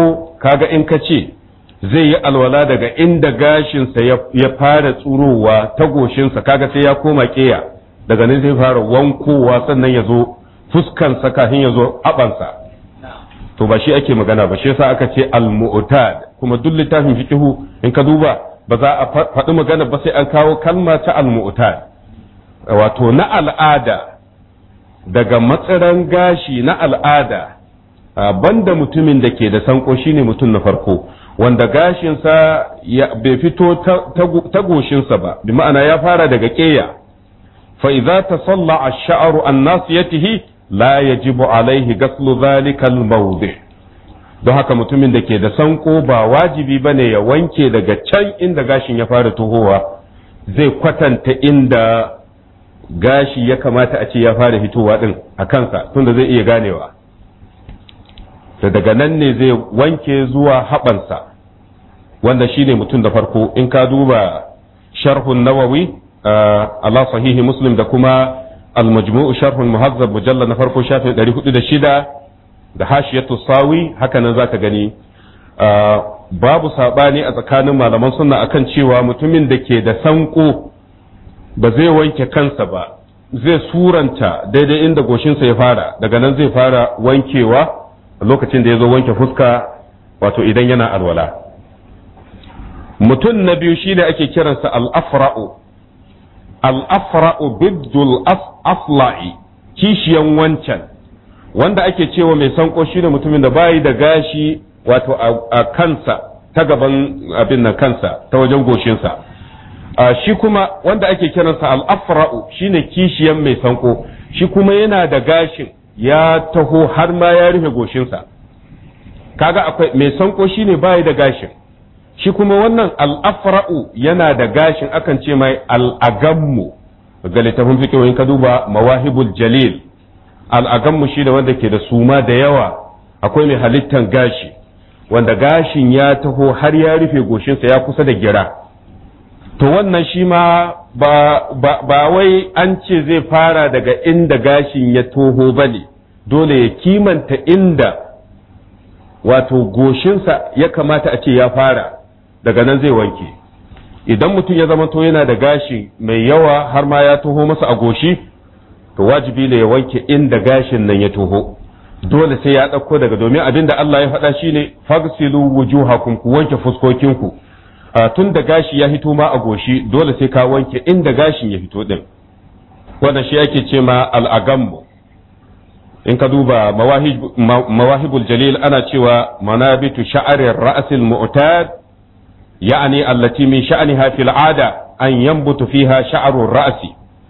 kaga in ka ce zai yi alwala daga inda gashinsa ya fara tsurowa ta goshinsa kaga sai ya koma keya daga nan zai fara wankowa sannan ya zo fuskansa kafin ya zo abansa to ba shi ake magana ba shi yasa aka ce al-mu'tad kuma duk littafin fiqhu in ka duba ba za a faɗi magana ba sai an kawo kalma ta al-mu'tad wato na al'ada daga matsiran gashi na al'ada banda mutumin da ke da sanko shine mutum na farko wanda gashinsa bai fito ta goshinsa ba bi ma'ana ya fara daga ƙeya fa idza tasalla ash-sha'ru an nasiyatihi la yajibu alaihi ghaslu dhalika al-mawdi don haka mutumin da ke da sanko ba wajibi bane ya wanke daga can inda gashin ya fara tohowa zai kwatanta inda gashi ya kamata a ce ya fara fitowa din a kansa tunda zai iya ganewa da daga nan ne zai wanke zuwa haɓansa wanda shi ne mutum da farko in ka duba sharhun nawawi ala sahihi muslim da kuma al-majmu'u sharhun muhazzab mujallal na farko shafin 406 da hashiyatu sawi haka nan zaka gani babu sabani a tsakanin malaman sunna akan cewa mutumin da ke da sanko ba zai wanke kansa ba zai suranta daidai inda goshinsa ya fara daga nan zai fara wankewa lokacin da ya zo wanke fuska wato idan yana alwala mutum na biyu shine ake kiransa al-afra'u al-afra'u biddul afla'i kishiyan wancan wanda ake cewa mai sanko shine mutumin da bayi da gashi wato a kansa ta gaban abin nan kansa ta wajen goshinsa shi kuma wanda ake kiransa al-afra'u shine kishiyan mai sanko shi kuma yana da gashin ya taho har ma ya rufe goshinsa kaga akwai mai sanko shine bayi da gashin shi kuma wannan al'afra'u yana da gashin akan ce mai al'agammu ga littafin fikiyoyin ka duba mawahibul jalil al'agammu shi da wanda ke da suma da yawa akwai mai halittan gashi wanda gashin ya taho har ya rufe goshinsa ya kusa da gira to wannan shi ma ba, ba, ba wai an ce zai fara daga inda gashin ya toho ba ne dole ya kimanta inda wato goshinsa ya kamata a ce ya fara daga nan zai wanke idan mutum ya zama to yana da gashi mai yawa har ma ya toho masa a goshi to wajibi ne ya wanke inda gashin nan ya toho dole sai ya ɗauko daga domin abin da Allah ya faɗa shine fagsilu wujuhakum ku wanke fuskokinku tun da gashi ya hito ma a goshi dole sai ka wanke inda gashin ya fito din wanda shi ake ce ma al'agammu in ka duba mawahibul jalil ana cewa manabitu sha'arin ra'asil mu'tad ya'ani allati min sha'niha fil 'ada an yanbutu fiha sha'arur ra'si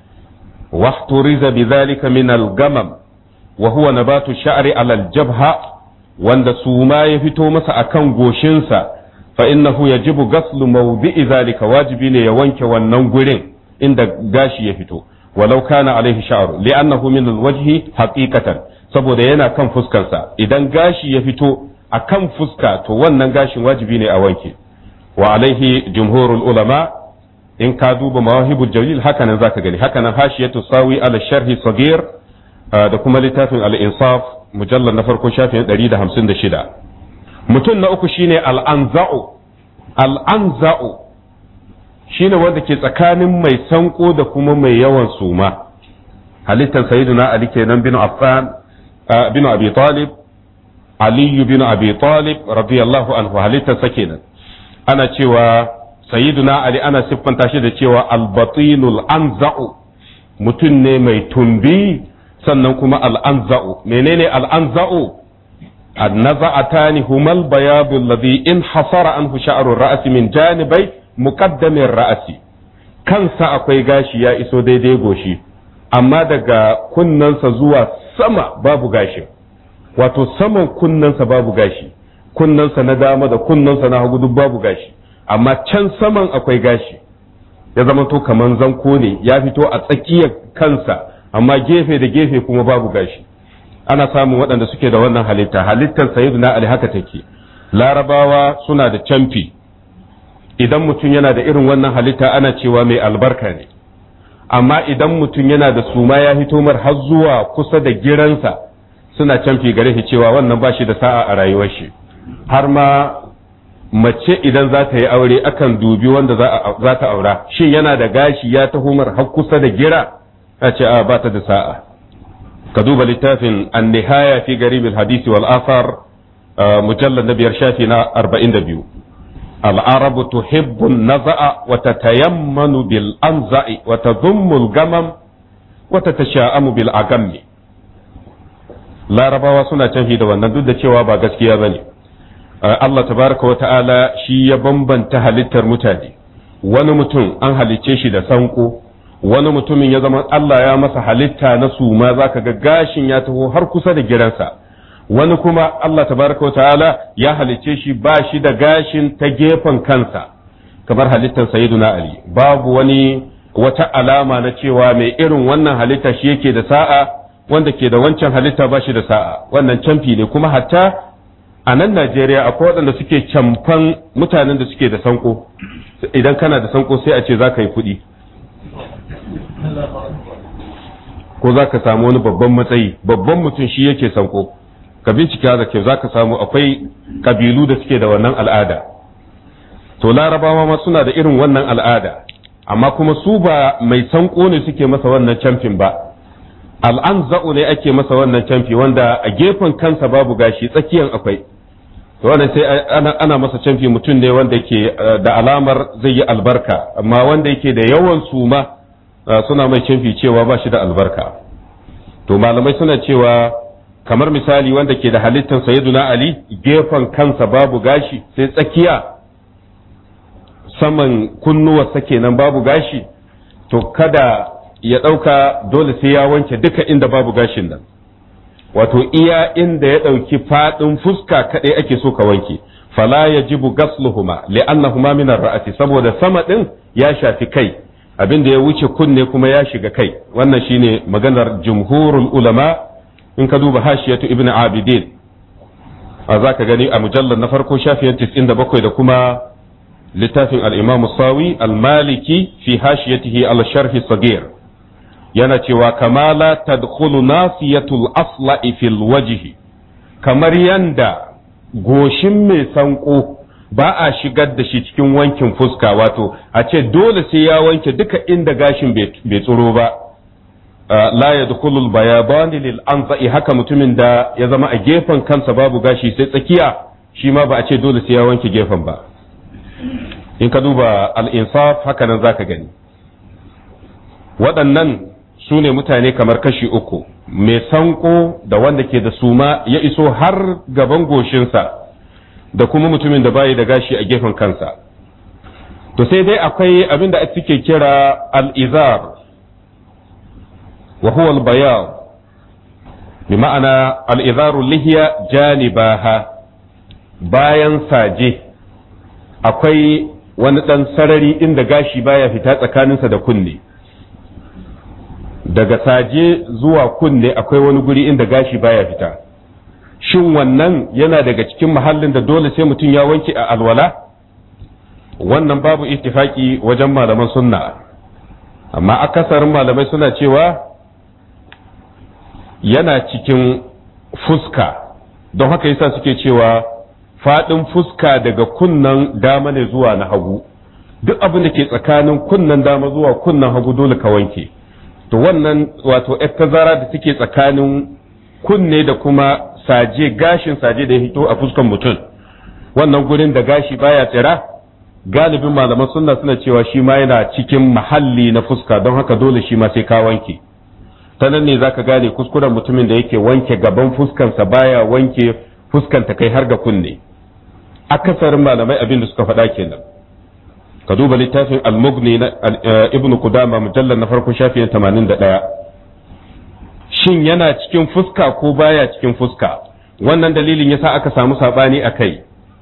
واحترز بذلك من الغمم وهو نبات الشعر على الجبهة wanda suma ya fito masa akan goshinsa fa innahu yajibu ghaslu mawdi'i zalika wajibi ne ya wanke wannan gurin inda gashi ya fito walau kana alaihi sha'ru li'annahu min alwajhi haqiqatan saboda yana kan fuskarsa idan gashi ya fito akan fuska to wannan gashin wajibi ne a wanke wa alaihi jumhurul ulama in ka duba mawahibul jalil hakanan zaka gani hakanan hashiyatu sawi ala sharhi sagir da kuma littafin al-insaf mujallal na farko shafin 156 mutum na uku shine al-anza'u al-anza'u shine wanda ke tsakanin mai sanko da kuma mai yawan suma halittar sayyiduna ali kenan bin affan bin abi talib ali bin abi talib radiyallahu anhu halittar sa kenan ana cewa sayyiduna ali ana siffanta shi da cewa albatinul anza'u mutum ne mai tumbi sannan kuma al'anza'u menene al'anza'u annaza'atani humal bayadu alladhi in hasara anhu sha'ru ra'si min janibai muqaddamin ra'si kansa akwai gashi ya iso daidai goshi amma daga kunnansa zuwa sama babu gashi wato saman kunnansa babu gashi kunnansa na dama da kunnansa na hagu duk babu gashi amma can saman akwai gashi ya zama to kaman zanko ne ya fito a tsakiyar kansa amma gefe da gefe kuma babu gashi ana samun waɗanda suke da wannan halitta halittar sayyiduna ali haka take larabawa suna da camfi idan mutum yana da irin wannan halitta ana cewa mai albarka ne amma idan mutum yana da suma ya hito mar har zuwa kusa da giransa suna camfi gare shi cewa wannan ba shi da sa'a a rayuwar shi har ma mace idan za ta yi aure akan dubi wanda za ta aura shin yana da gashi ya taho mar har kusa da gira a ce a ba ta da sa'a ka duba littafin an-nihaya fi garib al-hadisi wal athar mujallad na biyar shafi na 42 al-arabu tuhibbu an-naza'a wa tatayammanu bil anza'i wa tadhummu al-gamam wa tatasha'amu bil agammi larabawa suna canfi da wannan duk da cewa ba gaskiya bane Allah tabaraka wa ta'ala shi ya bambanta halittar mutane wani mutum an halicce shi da sanko wani mutumin ya zama Allah ya masa halitta na suma zaka ga gashin ya taho har kusa da giransa wani kuma Allah tabaraka wa ta'ala ya halicce shi ba shi da gashin ta gefen kansa kamar halittar sayyiduna Ali babu wani wata alama na cewa mai irin wannan halitta shi yake da sa'a wanda ke da wancan halitta ba shi da sa'a wannan camfi ne kuma hatta a nan Najeriya akwai waɗanda suke camfan mutanen da suke da sanko idan kana da sanko sai a ce za ka yi kuɗi ko za ka samu wani babban matsayi babban mutum shi yake sanko ka bincika da kyau za ka samu akwai kabilu da suke da wannan al'ada to larabawa ma suna da irin wannan al'ada amma kuma su ba mai sanko ne suke masa wannan camfin ba al'anza'u ne ake masa wannan camfi wanda a gefen kansa babu gashi tsakiyan akwai to wannan sai ana, ana masa camfi mutum ne wanda yake da alamar zai yi albarka amma wanda yake da yawan suma suna mai camfi cewa ba shi da albarka to malamai suna cewa kamar misali wanda ke da halittar sayyiduna ali gefen kansa babu gashi sai tsakiya saman kunnuwarsa kenan babu gashi to kada ya ɗauka dole sai ya wanke duka inda babu gashin nan wato iya inda ya ɗauki faɗin fuska kaɗai ake so ka wanke fala ya jibu gasluhuma li'annahuma min ra'ati saboda sama ɗin ya shafi kai abin da ya wuce kunne kuma ya shiga kai wannan shine maganar jumhurul ulama in ka duba hashiyatu ibnu abidin a zaka gani a mujallar na farko shafiyan 97 da kuma littafin al-imam sawi al-maliki fi hashiyatihi al-sharh sagir yana cewa kama la tadkhulu nasiyatul asla'i fil wajhi kamar yanda goshin mai sanko ba a shigar da shi cikin wankin fuska wato a ce dole sai ya wanke duka inda gashin bai tsoro ba la yadkhulu al bayaban lil anza'i haka mutumin da ya zama a gefen kansa babu gashi sai tsakiya shi ma ba a ce dole sai ya wanke gefen ba in ka duba al insaf haka nan zaka gani waɗannan su ne mutane kamar kashi uku mai sanko da wanda ke da suma ya iso har gaban goshinsa da kuma mutumin da bayi da gashi a gefen kansa to sai dai akwai abin da suke kira al'izar wa huwa al-bayan bi ma'ana al'izaru lihiya janibaha bayan saje akwai wani ɗan sarari inda gashi baya fita tsakaninsa da kunne daga saje zuwa kunne akwai wani guri inda gashi baya fita shin wannan yana daga cikin mahallin da dole sai mutum ya wanke a alwala wannan babu ittifaki wajen malaman sunna amma akasarin malamai suna cewa yana cikin fuska don haka yasa suke cewa faɗin fuska daga kunnan dama ne zuwa na hagu duk abin da ke tsakanin kunnan dama zuwa kunnan hagu dole ka wanke to wannan wato yar tazara da take tsakanin kunne da kuma saje gashin saje da ya hito a fuskan mutum wannan gurin da gashi baya tsira galibin malaman sunna suna cewa shi ma yana cikin mahalli na fuska don haka dole shi ma sai ka wanke ta nan ne zaka gane kuskuren mutumin da yake wanke gaban fuskansa baya wanke fuskanta kai har ga kunne akasarin malamai abin da suka faɗa kenan ka duba littafin al-mughni na ibn qudama mujallal na farko shafin 81 shin yana cikin fuska ko baya cikin fuska wannan dalilin yasa aka samu sabani a kai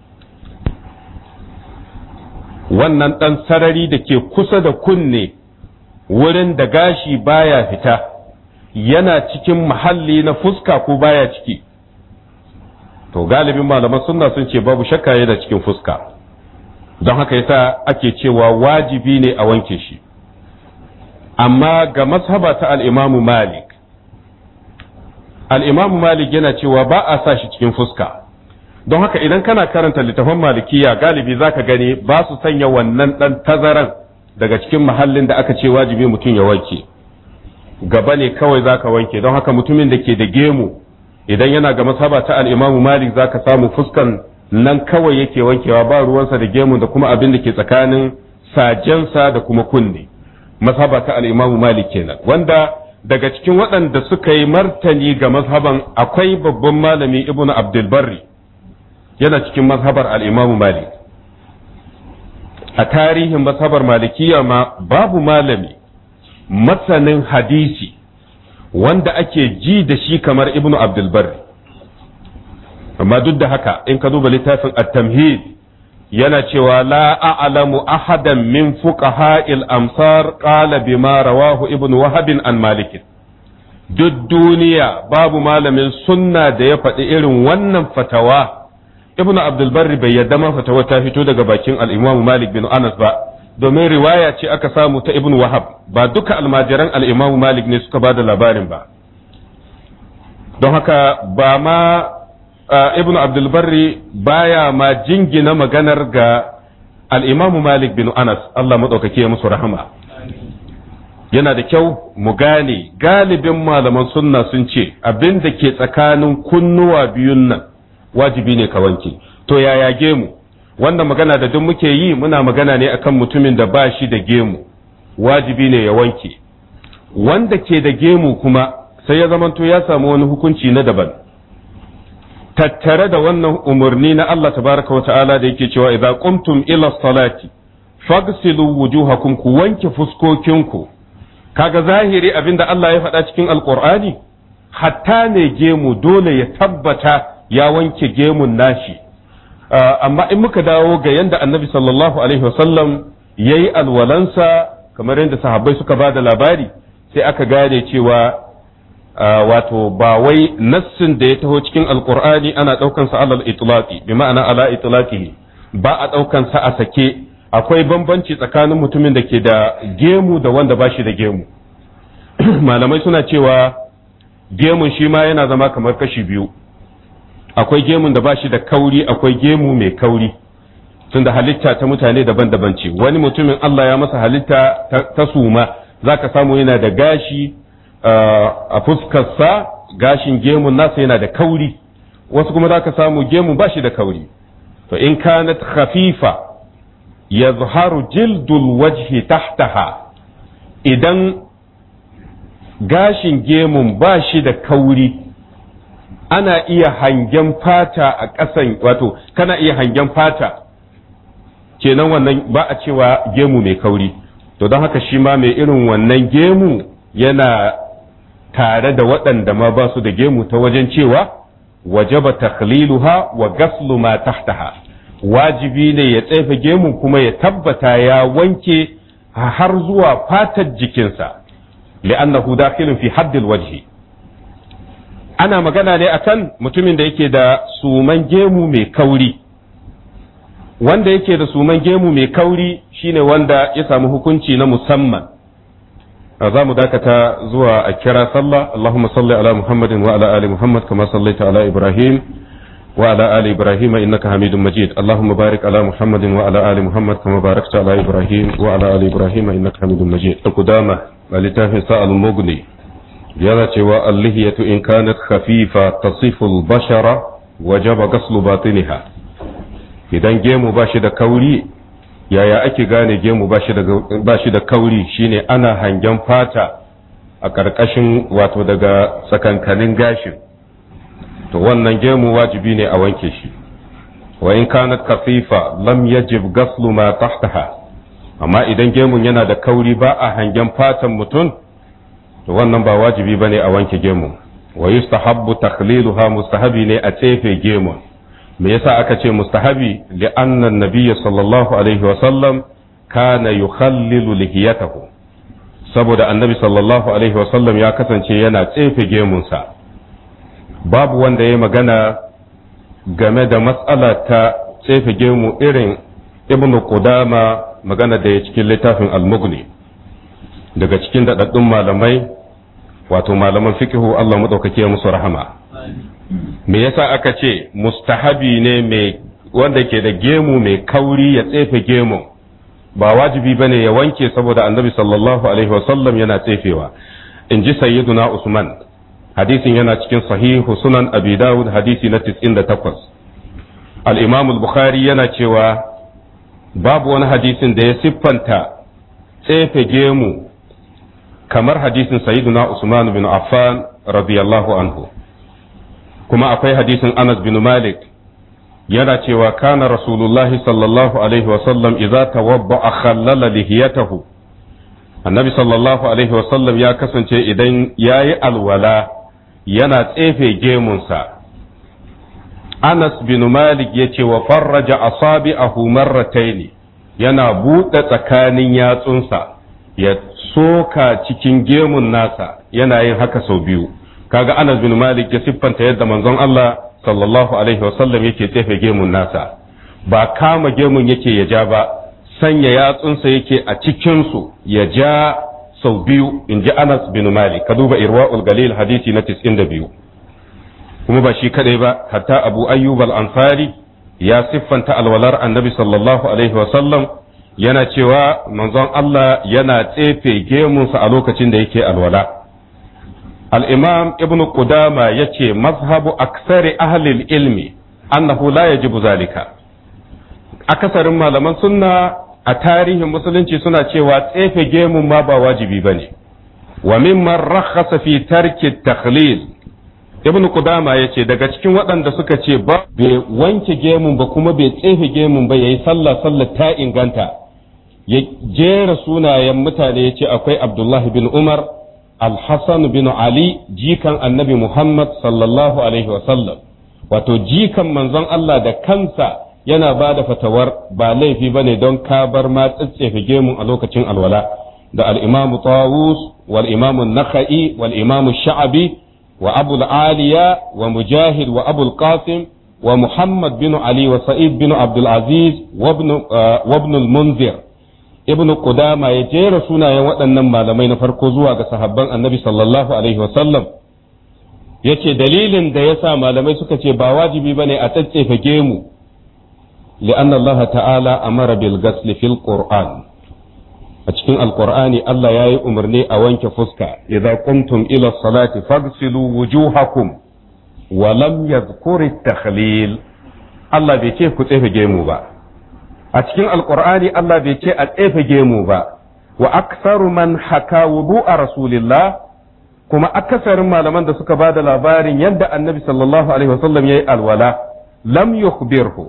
wannan dan sarari da ke kusa da kunne wurin da gashi baya fita yana cikin mahalli na fuska ko baya ciki to galibin malaman sunna sun ce babu shakka yana cikin fuska don haka yasa ake cewa wajibi ne a wanke shi amma ga mashaba ta al'imamu malik al'imamu malik yana cewa ba a sa shi cikin fuska don haka idan kana karanta littafin malikiya galibi zaka gani ba su sanya wannan dan tazaran daga cikin mahallin da aka ce wajibi mutum ya wanke gaba ne kawai zaka wanke don haka mutumin da ke da gemu idan yana ga masaba ta al-Imam Malik zaka samu fuskan nan kawai yake wankewa ba ruwansa da gemu da kuma abin da ke tsakanin sajensa da kuma kunne masaba ta al-Imam Malik kenan wanda daga cikin waɗanda suka yi martani ga mazhaban akwai babban malami Ibn Abdul Barri yana cikin mazhabar al-Imam Malik a tarihin mazhabar malikiya ma babu malami masanin hadisi wanda ake ji da shi kamar ibnu abdulbar amma duk da haka in ka duba littafin at-tamhid yana cewa la a'lamu ahadan min fuqaha'il amsar qala bima rawahu ibnu wahab an malik duk duniya babu malamin sunna da ya faɗi irin wannan fatawa ibnu abdulbar bai yadda ma fatawa ta fito daga bakin al-imam malik bin anas ba domin riwaya ce aka samu ta ibn wahab ba duka almajiran al'imamu malik ne suka ba da labarin ba don haka ba ma ibn abdulbarri baya ma jingina maganar ga al'imamu malik bin anas Allah maɗaukake musu rahama yana da kyau mu gane galibin malaman sunna sun ce abin da ke tsakanin kunnuwa biyun nan wajibi ne ka wanke to yaya gemu wannan magana da duk muke yi muna magana ne akan mutumin da ba shi da gemu wajibi ne ya wanke wanda ke da gemu kuma sai ya zamanto ya samu wani hukunci na daban tattare da wannan umarni na Allah tabaraka wata'ala da yake cewa idza qumtum ila salati fagsilu wujuhakum ku wanke fuskokinku kaga zahiri abinda Allah ya faɗa cikin alqur'ani hatta ne gemu dole ya tabbata ya wanke gemun nashi amma in muka dawo ga yanda annabi sallallahu alaihi wasallam ya yi alwalansa kamar yadda sahabbai suka ba da labari sai aka gane cewa wato ba wai nassin da ya taho cikin alkur'ani ana ɗaukansa alal itlaqi bi ma'ana ala itlaqihi ba a ɗaukansa a sake akwai bambanci tsakanin mutumin da ke da gemu da wanda ba shi da gemu malamai suna cewa gemun shi ma yana zama kamar kashi biyu akwai gemun da ba shi da kauri akwai gemu mai kauri tunda halitta ta mutane daban-daban ce wani mutumin Allah ya masa halitta ta suma za ka samu yana da gashi a fuskarsa gashin gemun nasa yana da kauri wasu kuma za ka samu gemu ba shi da kauri to in kanat khafifa ya zuharu jildul wajhi tahtaha idan gashin gemun ba shi da kauri ana iya hangen fata a ƙasan wato kana iya hangen fata kenan wannan ba a cewa gemu mai kauri to don haka shi ma mai irin wannan gemu yana tare da waɗanda ma ba su da gemu ta wajen cewa wajaba takhliluha wa gaslu ma tahtaha wajibi ne ya tsefe gemu kuma ya tabbata ya wanke har zuwa fatar jikinsa li'annahu dakhilun fi haddil wajhi ana magana ne akan mutumin da yake da suman gemu mai kauri wanda yake da suman gemu mai kauri shine wanda ya samu hukunci na musamman za mu dakata zuwa a kira sallah Allahumma salli ala Muhammadin wa ala ali Muhammad kama sallaita ala Ibrahim wa ala ali Ibrahim innaka Hamidum Majid Allahumma barik ala Muhammadin wa ala ali Muhammad kama barakta ala Ibrahim wa ala ali Ibrahim innaka Hamidum Majid al-Qudama littafin sa'al mughni yana cewa allihiyatu in kanat khafifa tasifu al-bashara wajaba ghaslu batiniha idan gemu ba shi da kauri yaya ake gane gemu ba shi da kauri shine ana hangen fata a ƙarƙashin wato daga tsakankanin gashin to wannan gemu wajibi ne a wanke shi wa in kanat khafifa lam yajib ghaslu ma tahtaha amma idan gemun yana da kauri ba a hangen fatan mutum to wannan ba wajibi bane a wanke gemu wa yustahabbu takhliluha mustahabi ne a tsefe gemun me yasa aka ce mustahabi li anna nabiyya sallallahu alaihi wa sallam kana yukhallilu lihiyatahu saboda annabi sallallahu alaihi wa sallam ya kasance yana tsefe gemunsa babu wanda ya magana game da matsala ta tsefe gemu irin ibnu qudama magana da ya cikin littafin al-mughni daga cikin daɗaɗɗun malamai wato malaman fikihu Allah maɗaukake musu rahama me yasa aka ce mustahabi ne mai wanda ke da gemu mai kauri ya tsefe gemu ba wajibi bane ya wanke saboda annabi sallallahu alaihi wasallam yana tsefewa in ji sayyiduna usman hadisin yana cikin sahihu sunan abi dawud hadisi na 98 al-imam al-bukhari yana cewa babu wani hadisin da ya siffanta tsefe gemu kamar hadisin sayyiduna usman bin affan radiyallahu anhu kuma akwai hadisin anas bin malik yana cewa kana rasulullahi sallallahu alaihi wasallam idza tawabba khallala lihiyatahu annabi sallallahu alaihi wasallam ya kasance idan yayi alwala yana tsefe gemunsa anas bin malik ya ce wa farraja asabi'ahu marrataini yana buɗe tsakanin yatsunsa ya soka cikin gemun nasa yana yin haka sau biyu kaga anas bin malik ya siffanta yadda manzon Allah sallallahu alaihi wasallam yake tsefe gemun nasa ba kama gemun yake ya ja ba sanya yatsunsa yake a cikinsu ya ja sau biyu in ji anas bin malik ka duba irwa'ul galil hadisi na 92 kuma ba shi kadai ba hatta abu ayyub al-ansari ya siffanta alwalar annabi sallallahu alaihi wasallam yana cewa manzon Allah yana tsefe gemunsa a lokacin da yake alwala al-imam ibn qudama yace mazhabu aksari ahli ilmi annahu la yajibu zalika akasarin malaman sunna a tarihin musulunci suna cewa tsefe gemun ma ba wajibi bane wa mimman rakhasa fi tarki takhlil ibn Qudama ya ce daga cikin waɗanda suka ce ba bai wanke gemun ba kuma bai tsefe gemun ba yayi sallah sallah ta inganta ya jera sunayen mutane ya ce akwai Abdullahi bin Umar Al-Hassan bin Ali jikan annabi Muhammad sallallahu alaihi wasallam wato jikan manzon Allah da kansa yana ba da fatawar ba laifi ba ne don ka bar ma tsetsefe gemun a lokacin alwala da al-imamu Tawus wal imamu Nakhai wal imamu Sha'abi وأبو العالية ومجاهد وأبو القاسم ومحمد بن علي وسعيد بن عبد العزيز وابن, آه وابن المنذر ابن قدامة يجير سنة waɗannan malamai na farko zuwa ga sahabban annabi sallallahu alaihi wasallam yace dalilin da yasa malamai suka ce ba wajibi bane a tsatsefe gemu li'anna Allah ta'ala amara bil ghasl fil qur'an a cikin alkur'ani Allah ya yi umarni a wanke fuska idza qumtum ila salati faghsilu wujuhakum wa lam yadhkur takhlil Allah bai ce ku tsefe gemu ba a cikin alkur'ani Allah bai ce a tsefe gemu ba wa aktsaru man haka wudu'a rasulillah kuma akasarin malaman da suka bada labarin yadda annabi sallallahu alaihi wasallam yayi alwala lam yukhbirhu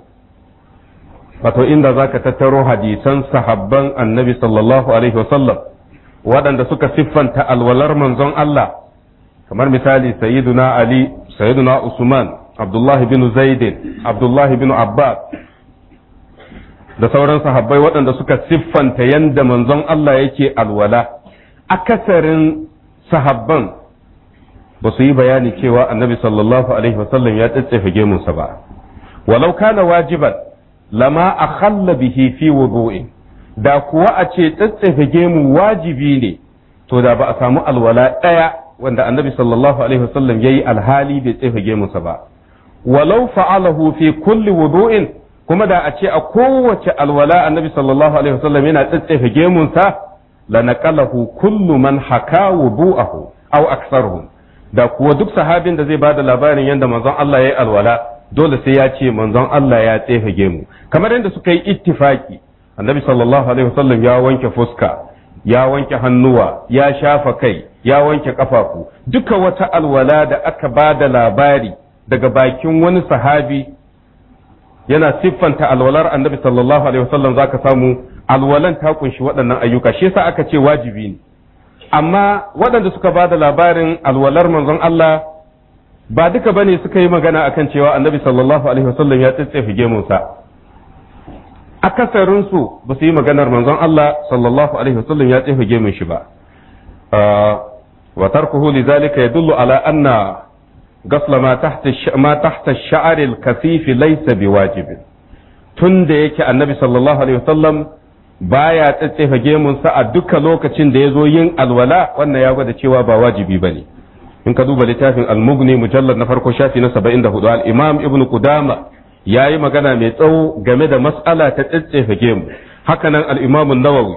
wato inda za ka tattaro hadisan sahabban annabi sallallahu alaihi wasallam waɗanda suka siffanta alwalar manzon Allah kamar misali sayyiduna Ali sayyiduna Usman Abdullah bin Zaidin Abdullah bin Abbas da sauran sahabbai waɗanda suka siffanta yanda manzon Allah yake alwala akasarin sahabban ba su yi bayani cewa annabi sallallahu alaihi wasallam ya tsatsefe gemunsa ba walau kana wajiban lama a khalla bihi fi wudu'in da kuwa a ce tsatsefe gemu wajibi ne to da ba a samu alwala ɗaya wanda annabi sallallahu alaihi wasallam yayi alhali bai tsefe gemunsa ba walau fa'alahu fi kulli wudu'in kuma da a ce a kowace alwala annabi sallallahu alaihi wasallam yana tsatsefe gemunsa la naqalahu kullu man haka wudu'ahu aw aktsaruhum da kuwa duk sahabin da zai bada labarin yadda manzon Allah yayi alwala dole sai ya ce manzon Allah ya tsefe gemu kamar yadda suka yi ittifaki annabi sallallahu alaihi wasallam ya wanke fuska ya wanke hannuwa ya shafa kai ya wanke kafafu duka wata alwala da aka ba da labari daga bakin wani sahabi yana siffanta alwalar annabi sallallahu alaihi wasallam zaka samu alwalan ta kunshi waɗannan ayyuka shi yasa aka ce wajibi ne amma waɗanda suka ba da labarin alwalar manzon Allah ba duka bane suka yi magana akan cewa annabi sallallahu alaihi wasallam ya tsitsefe gemunsa akasarin su ba su yi maganar manzon Allah sallallahu alaihi wasallam ya tsefe gemun shi ba wa tarkuhu lidhalika yadullu ala anna gasla ma tahta ma tahta ash-sha'r al-kasif laysa biwajib tunda yake annabi sallallahu alaihi wasallam baya tsatsefe gemunsa a duka lokacin da ya zo yin alwala wannan ya gwada cewa ba wajibi bane in ka duba littafin al-mughni mujallad na farko shafi na 74 al-imam ibn qudama yayi magana mai tsawo game da mas'ala ta tsetsefe gemu hakanan al-imam an-nawawi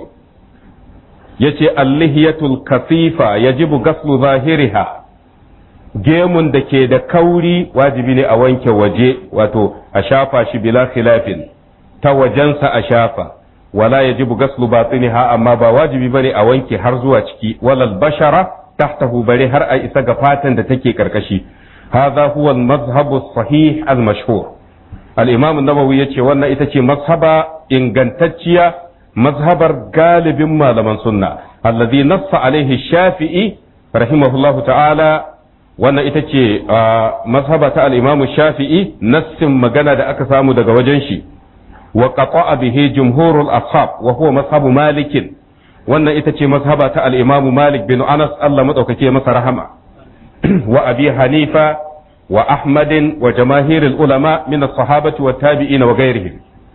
yace al-lihiyatul kasifa yajibu ghaslu zahiriha gemun da ke da kauri wajibi ne a wanke waje wato a shafa shi bila khilafin ta wajensa a shafa wala yajibu ghaslu batiniha amma ba wajibi bane a wanke har zuwa ciki walal bashara tahtahu bare har a isa ga fatan da take karkashi hadha huwa al-madhhab as-sahih al-mashhur al-imam an-nawawi yace wannan ita ce mazhaba ingantacciya mazhabar galibin malaman sunna alladhi nassa alaihi shafi'i rahimahullahu ta'ala wannan ita ce mazhaba ta al-imam shafi'i nassin magana da aka samu daga wajen shi wa qata'a bihi jumhurul ashab wa huwa mazhabu malikin wannan ita ce mazhaba ta al-Imam Malik bin Anas Allah madaukake masa rahama wa Abi Hanifa wa Ahmad wa jamaahirul ulama min as-sahabati wa tabi'in wa ghairihim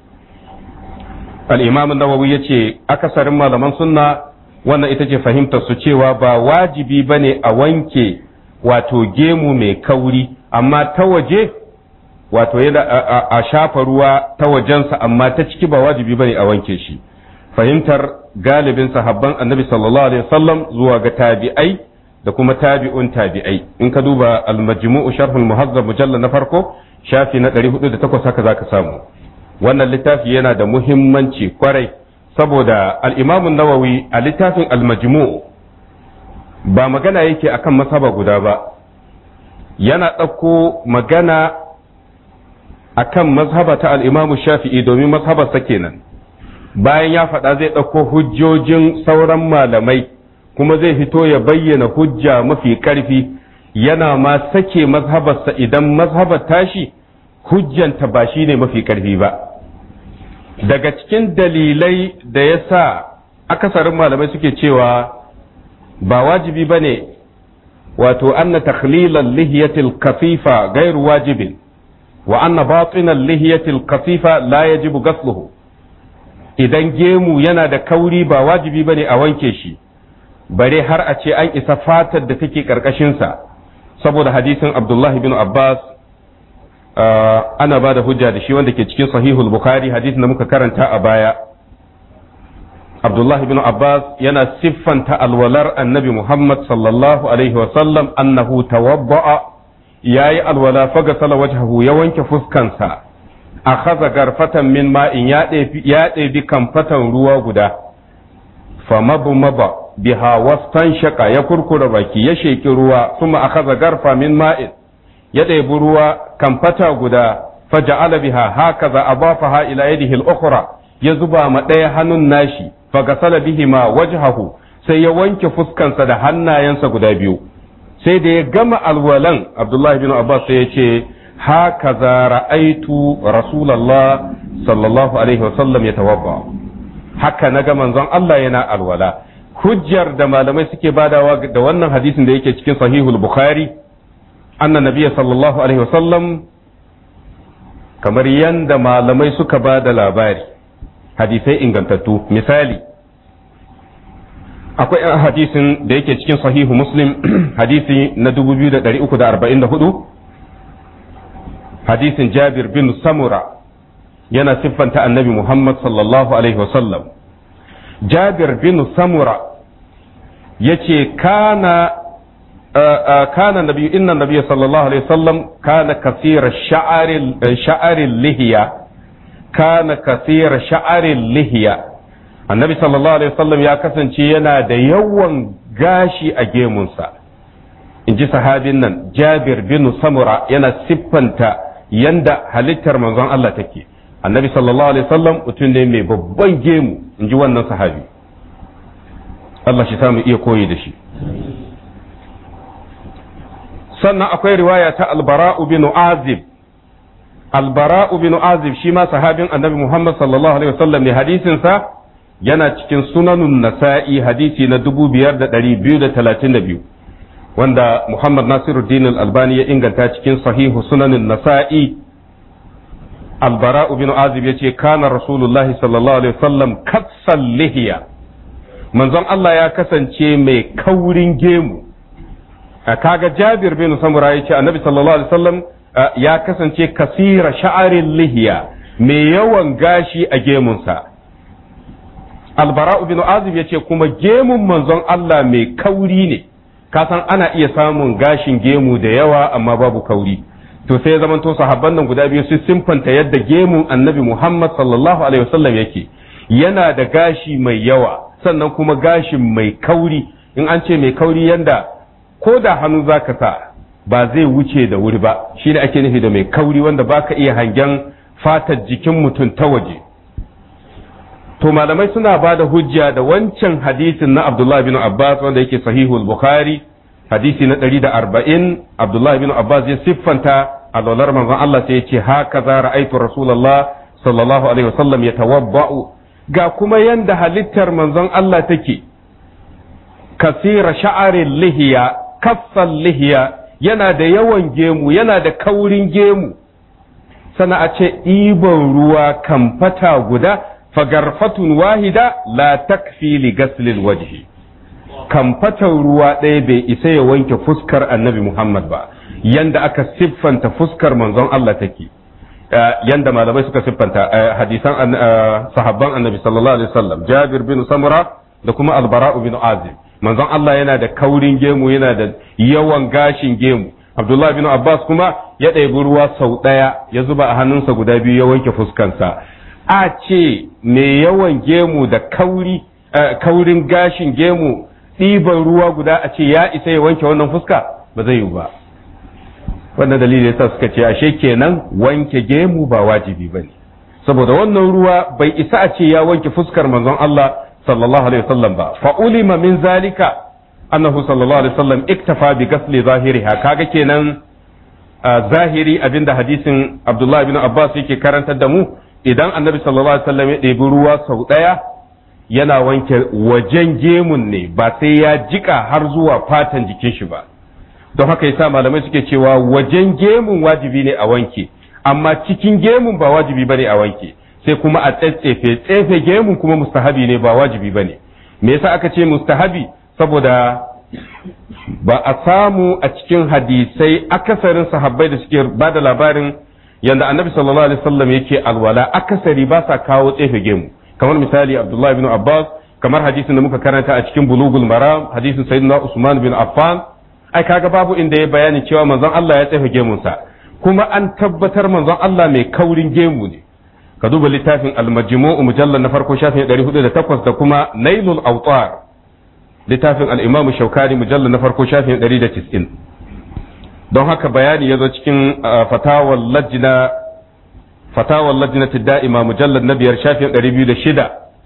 al-Imam an-Nawawi yace akasarin malaman sunna wannan ita ce fahimtar su cewa ba wajibi bane a wanke wato gemu mai kauri amma ta waje wato yana a shafa ruwa ta wajensa amma ta ciki ba wajibi bane a wanke shi fahimtar galibin sahabban annabi sallallahu alaihi wasallam zuwa ga tabi'ai da kuma tabi'un tabi'ai in ka duba al-majmu'u sharh al-muhazzab mujallal na farko shafi na 408 haka zaka samu wannan littafi yana da muhimmanci kwarai saboda al-imam an-nawawi a littafin al-majmu' ba magana yake akan masaba guda ba yana ɗauko magana akan mazhaba ta al-imam shafi'i domin mazhabarsa kenan bayan ya faɗa zai ɗauko hujjojin sauran malamai kuma zai fito ya bayyana hujja mafi ƙarfi yana ma sake mazhabarsa idan mazhabar tashi hujjanta ba shi ne mafi ƙarfi ba daga cikin dalilai da ya sa akasarin malamai suke cewa ba wajibi ba ne wato anna takhlilan lihiyatil kafifa gairu wajibin wa anna batinan lihiyatil kafifa la yajibu gasluhu idan gemu yana da kauri ba wajibi ba ne a wanke shi bare har a ce an isa fatar da take ƙarƙashinsa saboda hadisin abdullahi bin abbas ana ba da hujja da shi wanda ke cikin sahihul bukhari hadisin da muka karanta a baya abdullahi bin abbas yana siffanta alwalar annabi muhammad sallallahu alaihi wasallam annahu tawabba'a yayi alwala fagasala wajhahu ya wanke fuskansa akhadha garfatan min ma'in ya ɗebi kamfatan ruwa guda famabu maba biha wastan shaka ya kurkura baki ya sheki ruwa kuma akhadha garfa min ma'in ya ɗebi ruwa kamfata guda faja'ala biha hakaza abafaha ila yadihi al-ukhra ya zuba ma ɗaya hannun nashi fagasala bihima wajhahu sai ya wanke fuskansa da hannayensa guda biyu sai da ya gama alwalan abdullahi bin abbas sai ya ce هكذا رأيت رسول الله صلى الله عليه وسلم يتوضا haka na ga manzon Allah yana alwala hujjar da malamai suke badawa da wannan hadisin da yake cikin sahihul bukhari anna nabiyya sallallahu alaihi wasallam kamar yanda malamai suka ba da labari hadisai ingantattu misali akwai hadisin da yake cikin sahihu muslim hadisi na 2344 hadisin jabir bin samura yana siffanta annabi muhammad sallallahu alaihi wasallam jabir bin samura ya ce kana kana nabi inna nabiy sallallahu alaihi wasallam kana kasira sha'aril lihiya kana kasira sha'aril lihiya annabi sallallahu alaihi wasallam ya kasance yana da yawan gashi a gemunsa in ji sahabin nan jabir bin samura yana siffanta yanda halittar manzon Allah take annabi sallallahu alaihi wasallam mutum ne mai babban gemu in ji wannan sahabi Allah shi samu iya koyi da shi sannan akwai riwaya ta albara'u bin azib albara'u bin azib shi ma sahabin annabi muhammad sallallahu alaihi wasallam ne hadisinsa yana cikin sunanun nasa'i hadisi na 5232 wanda muhammad nasiruddin al-albani ya inganta cikin sahihu sunanin nasa'i albara'u bin azib ya ce kana rasulullahi sallallahu alaihi wasallam katsan lihiya manzon Allah ya kasance mai kaurin gemu kaga Jabir bin Samura ya ce annabi sallallahu alaihi wasallam ya kasance kasira sha'arin lihiya mai yawan gashi a gemunsa albara'u bin azib ya ce kuma gemun manzon Allah mai kauri ne kasan ana iya samun gashin gemu da yawa amma babu kauri to sai ya zamanto sahabban nan guda biyu su simfanta yadda gemun annabi Muhammad sallallahu alaihi wasallam yake yana da gashi mai yawa sannan kuma gashin mai kauri in an ce mai kauri yanda ko da hannu zaka sa ba zai wuce da wuri ba shi da ake nufi da mai kauri wanda baka iya hangen fatar jikin mutum ta waje to malamai suna ba da hujja da wancan hadisin na Abdullah bin Abbas wanda yake sahihul Bukhari hadisi na 140 Abdullah bin Abbas ya siffanta alwalar manzon Allah sai ya ce haka za ra'aitu Rasulullah sallallahu alaihi wasallam ya tawabba'u ga kuma yanda halittar manzon Allah take kasira sha'arin lihiya kaffan lihiya yana da yawan gemu yana da kaurin gemu sana a ce ɗiban ruwa kamfata guda fagarfatun wahida la takfi li gaslil wajhi kamfatan ruwa ɗaya bai isa ya wanke fuskar annabi Muhammad ba yanda aka siffanta fuskar manzon Allah take yanda malamai suka siffanta hadisan sahabban annabi sallallahu alaihi wasallam Jabir bin Samura da kuma Al-Bara'u bin Azib manzon Allah yana da kaurin gemu yana da yawan gashin gemu Abdullah bin Abbas kuma ya ɗebi ruwa sau ɗaya ya zuba a hannunsa guda biyu ya wanke fuskansa a ce mai yawan gemu da kauri kaurin gashin gemu ɗiban ruwa guda a ce ya isa ya wanke wannan fuska ba zai yiwu ba wannan dalili yasa suka ce ashe kenan wanke gemu ba wajibi ba ne saboda wannan ruwa bai isa a ce ya wanke fuskar manzon Allah sallallahu alaihi wasallam ba fa ulima min zalika annahu sallallahu alaihi wasallam iktafa bi ghasli zahiriha kaga kenan zahiri abinda hadisin Abdullah ibn Abbas yake karantar da mu idan annabi sallallahu alaihi wasallam ya ɗebi ruwa sau ɗaya yana wanke wajen gemun ne ba sai ya jika har zuwa fatan jikin shi ba don haka yasa malamai suke cewa wajen gemun wajibi ne a wanke amma cikin gemun ba wajibi bane a wanke sai kuma a tsetsefe tsefe gemun kuma mustahabi ne ba wajibi bane me yasa aka ce mustahabi saboda ba a samu a cikin hadisai akasarin sahabbai da suke ba da labarin yanda annabi sallallahu alaihi wasallam yake alwala akasari ba sa kawo tsefe gemu kamar misali abdullahi bin abbas kamar hadisin da muka karanta a cikin bulugul maram hadisin sayyidina usman bin affan ai kaga babu inda ya bayani cewa manzon Allah ya tsefe gemunsa kuma an tabbatar manzon Allah mai kaurin gemu ne ka duba littafin al-majmu'u mujallal na farko shafin 408 da kuma nailul awtar littafin al-imam shaukani mujallal na farko shafin 190 don haka bayani ya zo cikin fatawar lajina fatawar lajinati da'ima mujallar na biyar shafin ɗari biyu da shida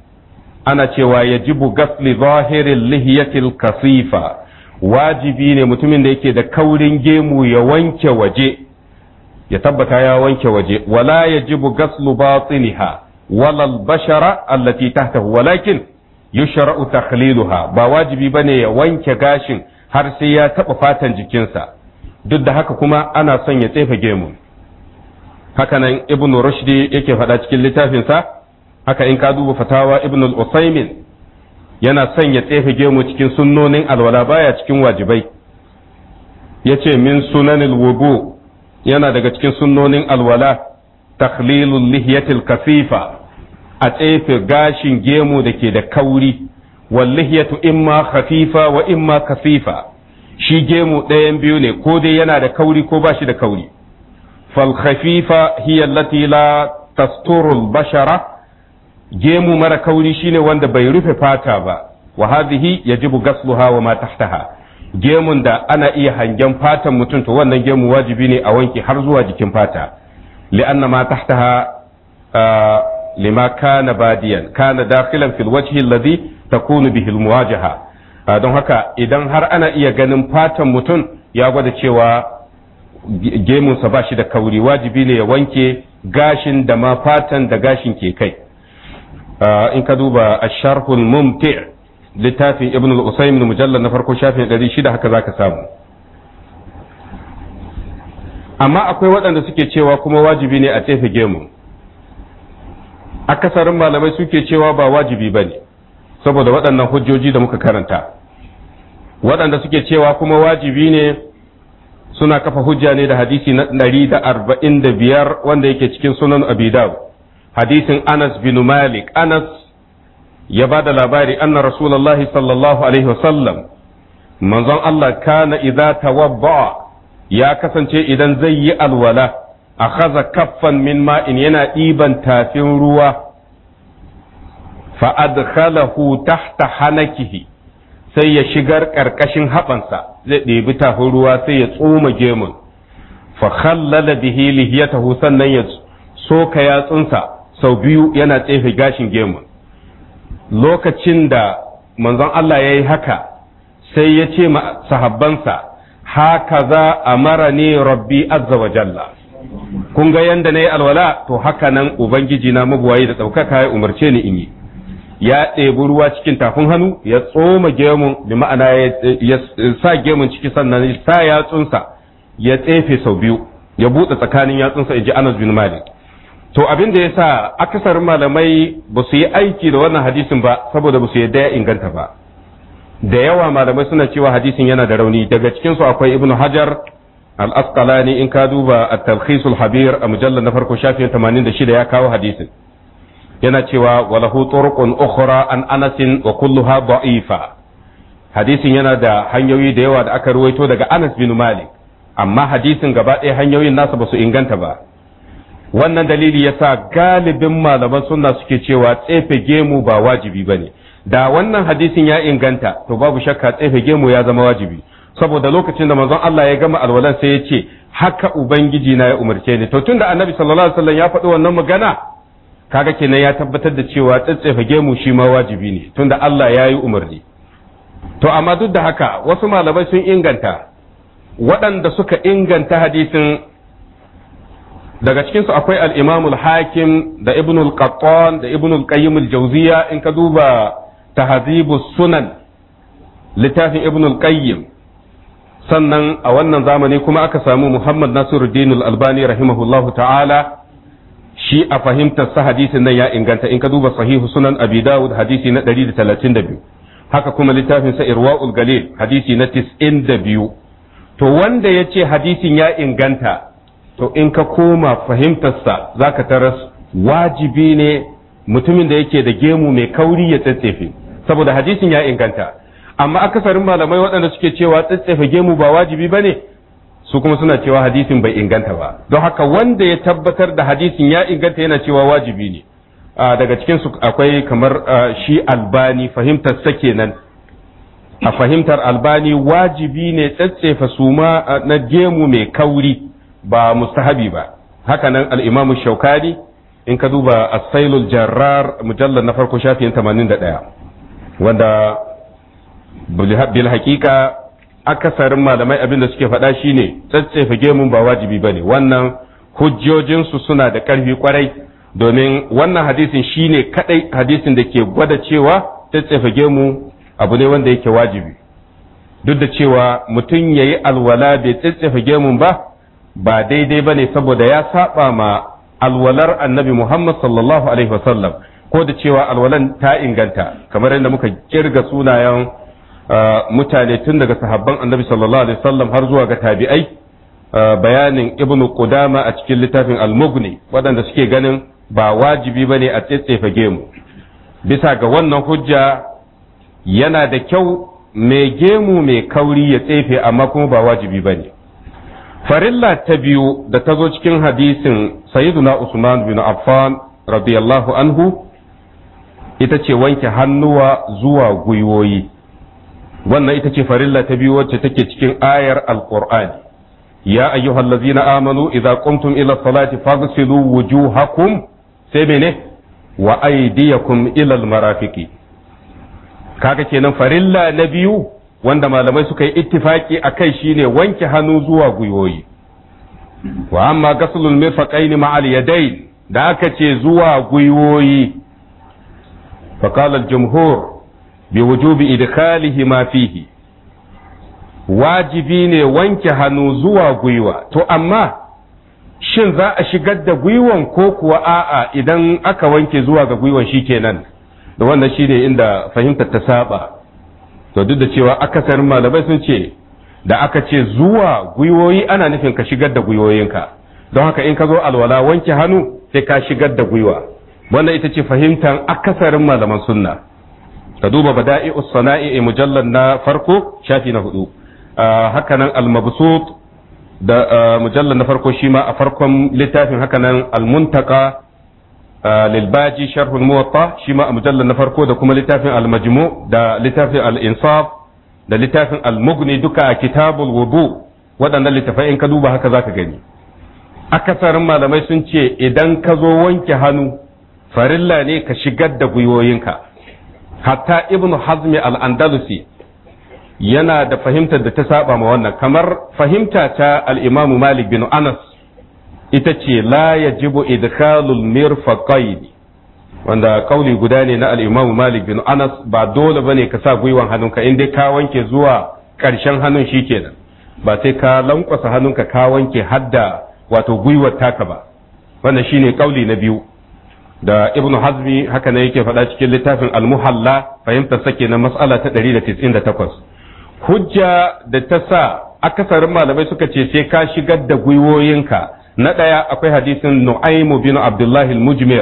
ana cewa ya jibu gasli zahirin lihiyatil kasifa wajibi ne mutumin da yake da kaurin gemu ya wanke waje ya tabbata ya wanke waje wala ya jibu gaslu batiniha walal bashara allati tahtahu walakin yushra'u takhliluha ba wajibi bane ya wanke gashin har sai ya taba fatan jikinsa duk da haka kuma ana son ya tsefe gemu hakanan ibn rushdi yake faɗa cikin littafinsa haka in ka duba fatawa ibn al-usaymin yana son ya tsefe gemu cikin sunnonin alwala baya cikin wajibai yace min sunanil wudu yana daga cikin sunnonin alwala takhlilul lihiyatil kasifa a tsefe gashin gemu da ke da kauri wal lihiyatu imma khafifa wa imma kasifa shi gemu ɗayan biyu ne ko dai yana da kauri ko ba shi da kauri fal khafifa hiya allati la tasturul bashara gemu mara kauri shine wanda bai rufe fata ba wa hadhihi yajibu gasluha wa ma tahtaha gemun da ana iya hangen fatan mutum to wannan gemu wajibi ne a wanke har zuwa jikin fata li'anna ma tahtaha lima kana badiyan kana dakhilan fil wajhi alladhi takunu bihi almuwajaha don haka idan har ana iya ganin fatan mutum ya gwada cewa gemunsa ba shi da kauri wajibi ne ya wanke gashin da ma fatan da gashin ke kai in ka duba asharhul mumti littafin ibn al-usaymin mujallal na farko shafin 600 haka zaka samu amma akwai waɗanda suke cewa kuma wajibi ne a tsefe gemu akasarin malamai suke cewa ba wajibi bane saboda waɗannan hujjoji da muka karanta waɗanda suke cewa kuma wajibi ne suna kafa hujja ne da hadisi na ɗari da arba'in da biyar wanda yake cikin sunan abidaw hadisin anas bin malik anas ya ba da labari anna rasulullahi sallallahu alaihi wasallam manzon Allah kana idza tawabba ya kasance idan zai yi alwala akhadha kaffan min ma'in yana ɗiban tafin ruwa fa adkhalahu tahta hanakihi sai ya shigar ƙarƙashin haɓansa zai ɗebi tafin ruwa sai ya tsoma gemun fa khallala bihi lihiyatahu sannan ya soka yatsunsa sau biyu yana tsefe gashin gemun lokacin da manzon Allah ya yi haka sai ya ce ma sahabbansa haka za a mara ne rabbi azza wa jalla kun ga yanda na yi alwala to haka nan ubangiji na mabuwayi da ɗaukaka ya umarce ni in yi ya ɗebi ruwa cikin tafin hannu ya tsoma gemun bi ma'ana ya sa gemun ciki sannan ya sa yatsunsa ya tsefe sau biyu ya buɗe tsakanin yatsunsa in ji Anas bin Malik to abin da ya sa akasarin malamai ba su yi aiki da wannan hadisin ba saboda ba su yadda ya inganta ba da yawa malamai suna cewa hadisin yana da rauni daga cikin su akwai Ibn Hajar al-Asqalani in ka duba at-Talkhisul Habir a mujallar na farko shafin 86 ya kawo hadisin yana cewa walahu turqun ukhra an anasin wa kulluha da'ifa hadisin yana da hanyoyi da yawa da aka ruwaito daga Anas bin Malik amma hadisin gaba ɗaya hanyoyin nasa ba su inganta ba wannan dalili yasa galibin malaman sunna suke cewa tsefe gemu ba wajibi bane da wannan hadisin ya inganta to babu shakka tsefe gemu ya zama wajibi saboda lokacin da manzon Allah ya gama alwalan sai ya ce haka ubangiji na ya umarce ni to tunda annabi sallallahu alaihi wasallam ya faɗi wannan magana kaga kenan ya tabbatar da cewa tsatsefa gemu shi ma wajibi ne tunda Allah ya yi umarni to amma duk da haka wasu malamai sun inganta waɗanda suka inganta hadisin daga cikinsu akwai al-imamul hakim da ibnul qattan da ibnul qayyim al-jawziya in ka duba tahzibus sunan littafin ibnul qayyim sannan a wannan zamani kuma aka samu muhammad nasiruddin al-albani rahimahullahu ta'ala shi a fahimtar sa hadisin nan ya inganta in ka duba sahihu sunan abi dawud hadisi na 132 haka kuma littafin sa irwaul galil hadisi na 92 to wanda ya ce hadisin ya inganta to in ka koma fahimtar sa zaka taras wajibi ne mutumin da yake da gemu mai kauri ya tsatsefe saboda hadisin ya inganta amma akasarin malamai waɗanda suke cewa tsatsefe gemu ba wajibi bane su kuma suna cewa hadisin bai inganta ba don haka wanda ya tabbatar da hadisin ya inganta yana cewa wajibi ne daga cikin su akwai kamar shi albani fahimtar sa kenan a fahimtar albani wajibi ne tsatsefa suma na gemu mai kauri ba mustahabi ba haka nan al-imamu shaukani in ka duba as-sailul jarrar mujallal na farko shafin 81 wanda bil haqiqa akasarin malamai abin da suke faɗa shine tsatsefe gemun ba wajibi bane wannan hujjojinsu suna da ƙarfi kwarai domin wannan hadisin shine kadai hadisin da ke gwada cewa tsatsefe gemu abu ne wanda yake wajibi duk da cewa mutum ya yi alwala bai tsatsefe gemun ba ba daidai bane saboda ya saba ma alwalar annabi muhammad sallallahu alaihi wasallam ko da cewa alwalan ta inganta kamar yadda muka kirga sunayen mutane tun daga sahabban annabi sallallahu alaihi wasallam har zuwa ga tabi'ai bayanin ibn qudama a cikin littafin al-mughni waɗanda suke ganin ba wajibi bane a tsetsefa gemu bisa ga wannan hujja yana da kyau mai gemu mai kauri ya tsefe amma kuma ba wajibi bane farilla ta biyu da ta zo cikin hadisin sayyiduna usman bin affan radiyallahu anhu ita ce wanke hannuwa zuwa gwiwoyi wannan ita ce farilla ta biyu wacce take cikin ayar alqur'ani ya ayyuhal ladzina amanu idza qumtum ila salati faghsilu wujuhakum sai mene wa aydiyakum ila almarafiqi kaga kenan farilla na biyu wanda malamai suka yi ittifaki akai shine wanke hannu zuwa gwiwoyi wa amma ghaslul mirfaqain ma'al yadayn da aka ce zuwa gwiwoyi فقال الجمهور بوجوب إدخاله ما فيه wajibi ne wanke hannu zuwa gwiwa to amma shin za a shigar da gwiwan ko kuwa a'a idan aka wanke zuwa ga gwiwan shi kenan da wannan shi ne inda fahimtar ta saba to duk da cewa akasarin malamai sun ce da aka ce zuwa gwiwoyi ana nufin ka shigar da gwiwoyinka don haka in ka zo alwala wanke hannu sai ka shigar da gwiwa wannan ita ce fahimtar akasarin malaman sunna ka duba bada'i sana'i mujallar na farko shafi na hudu hakanan al-mabsut da mujallar na farko shi ma a farkon littafin hakanan al-muntaka lilbaji sharhul muwatta shi ma a mujallar na farko da kuma littafin al-majmu da littafin al-insaf da littafin al-mughni duka a kitabul wudu waɗannan littafai in ka duba haka zaka gani akasarin malamai sun ce idan ka zo wanke hannu farilla ne ka shigar da gwiwoyinka hatta ibn hazmi al-andalusi yana da fahimtar da ta saba ma wannan kamar fahimta ta al-imam malik bin anas ita ce la yajibu idkhalul mirfaqain wanda kauli guda ne na al-imam malik bin anas ba dole bane ka sa gwiwan hannunka in dai ka wanke zuwa karshen hannun shikenan ba sai ka lankwasa hannunka ka wanke hadda wato gwiwar taka ba wannan shine kauli na biyu da ibn hazmi haka ne yake faɗa cikin littafin al-muhalla fahimtar sake na mas'ala ta 198 hujja da ta sa akasarin malamai suka ce sai ka shigar da gwiwoyinka na ɗaya akwai hadisin nu'aymu bin abdullahi al-mujmir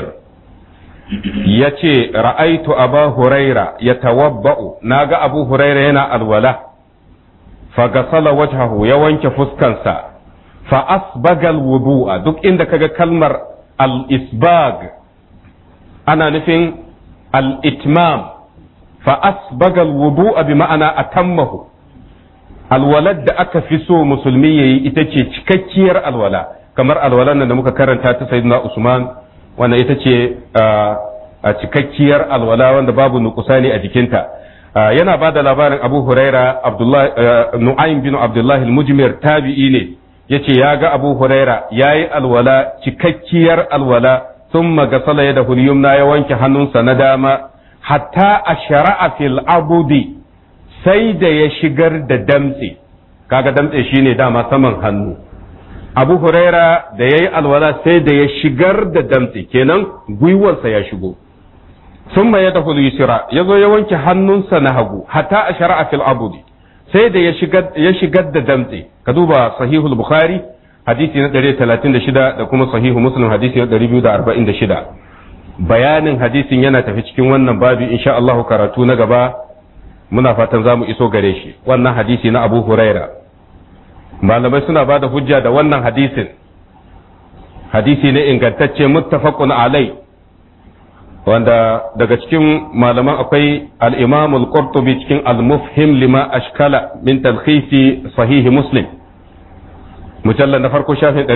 ya ce ra'aitu aba huraira ya tawabba'u na ga abu huraira yana alwala fagasala wajhahu ya wanke fuskansa fa asbagal wudu'a duk inda kaga kalmar al-isbag ana nufin al-itmam fa asbagal wudu'a bi ma'ana atammahu alwalad da aka fi so musulmi yayi ita ce cikakkiyar alwala kamar alwalan nan da muka karanta ta sayyidina Usman wanda ita ce a cikakkiyar alwala wanda babu nukusani a jikinta yana ba da labarin Abu Huraira Nu'aym bin Abdullah al-Mujmir tabi'i ne yace ya ga Abu Huraira yayi alwala cikakkiyar alwala thumma gasala yadahu al-yumna ya wanke hannunsa na dama hatta ashra'a fil abudi sai da ya shigar da damtse kaga damtse shine dama saman hannu abu huraira da ya yi alwala sai da ya shigar da damtse kenan gwiwarsa ya shigo sun ya tafi yusra ya zo ya wanke hannunsa na hagu hatta a shara'a fil abudi sai da ya shigar da damtse ka duba sahihul bukhari hadisi na 136 da kuma sahihu muslim hadisi na 246 bayanin hadisin yana tafi cikin wannan babi insha Allah karatu na gaba muna fatan za mu iso gare shi wannan hadisi na abu huraira malamai suna ba da hujja da wannan hadisin hadisi ne ingantacce muttafaqun alai wanda daga cikin malaman akwai al-imam al-qurtubi cikin al-mufhim lima ashkala min talkhisi sahihi muslim mujallal na farko shafin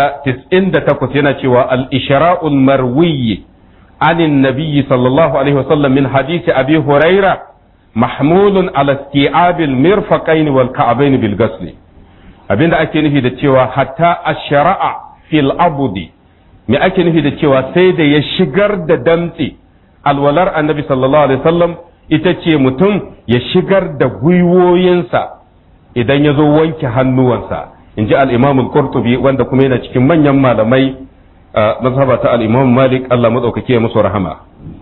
498 yana cewa al-ishra'ul marwiyyi عن النبي صلى الله عليه وسلم من حديث أبي هريرة محمول على استيعاب المرفقين والكعبين بالغسل abinda ake nufi da cewa hatta a shara'a fil abudi me ake nufi da cewa sai da ya shigar da damtse alwalar annabi sallallahu alaihi wasallam ita ce mutum ya shigar da gwiwoyinsa idan ya zo wanke hannuwansa in ji al'imam al-qurtubi wanda kuma yana cikin manyan malamai mazhaba ta al-imam malik Allah madaukake ya musu rahama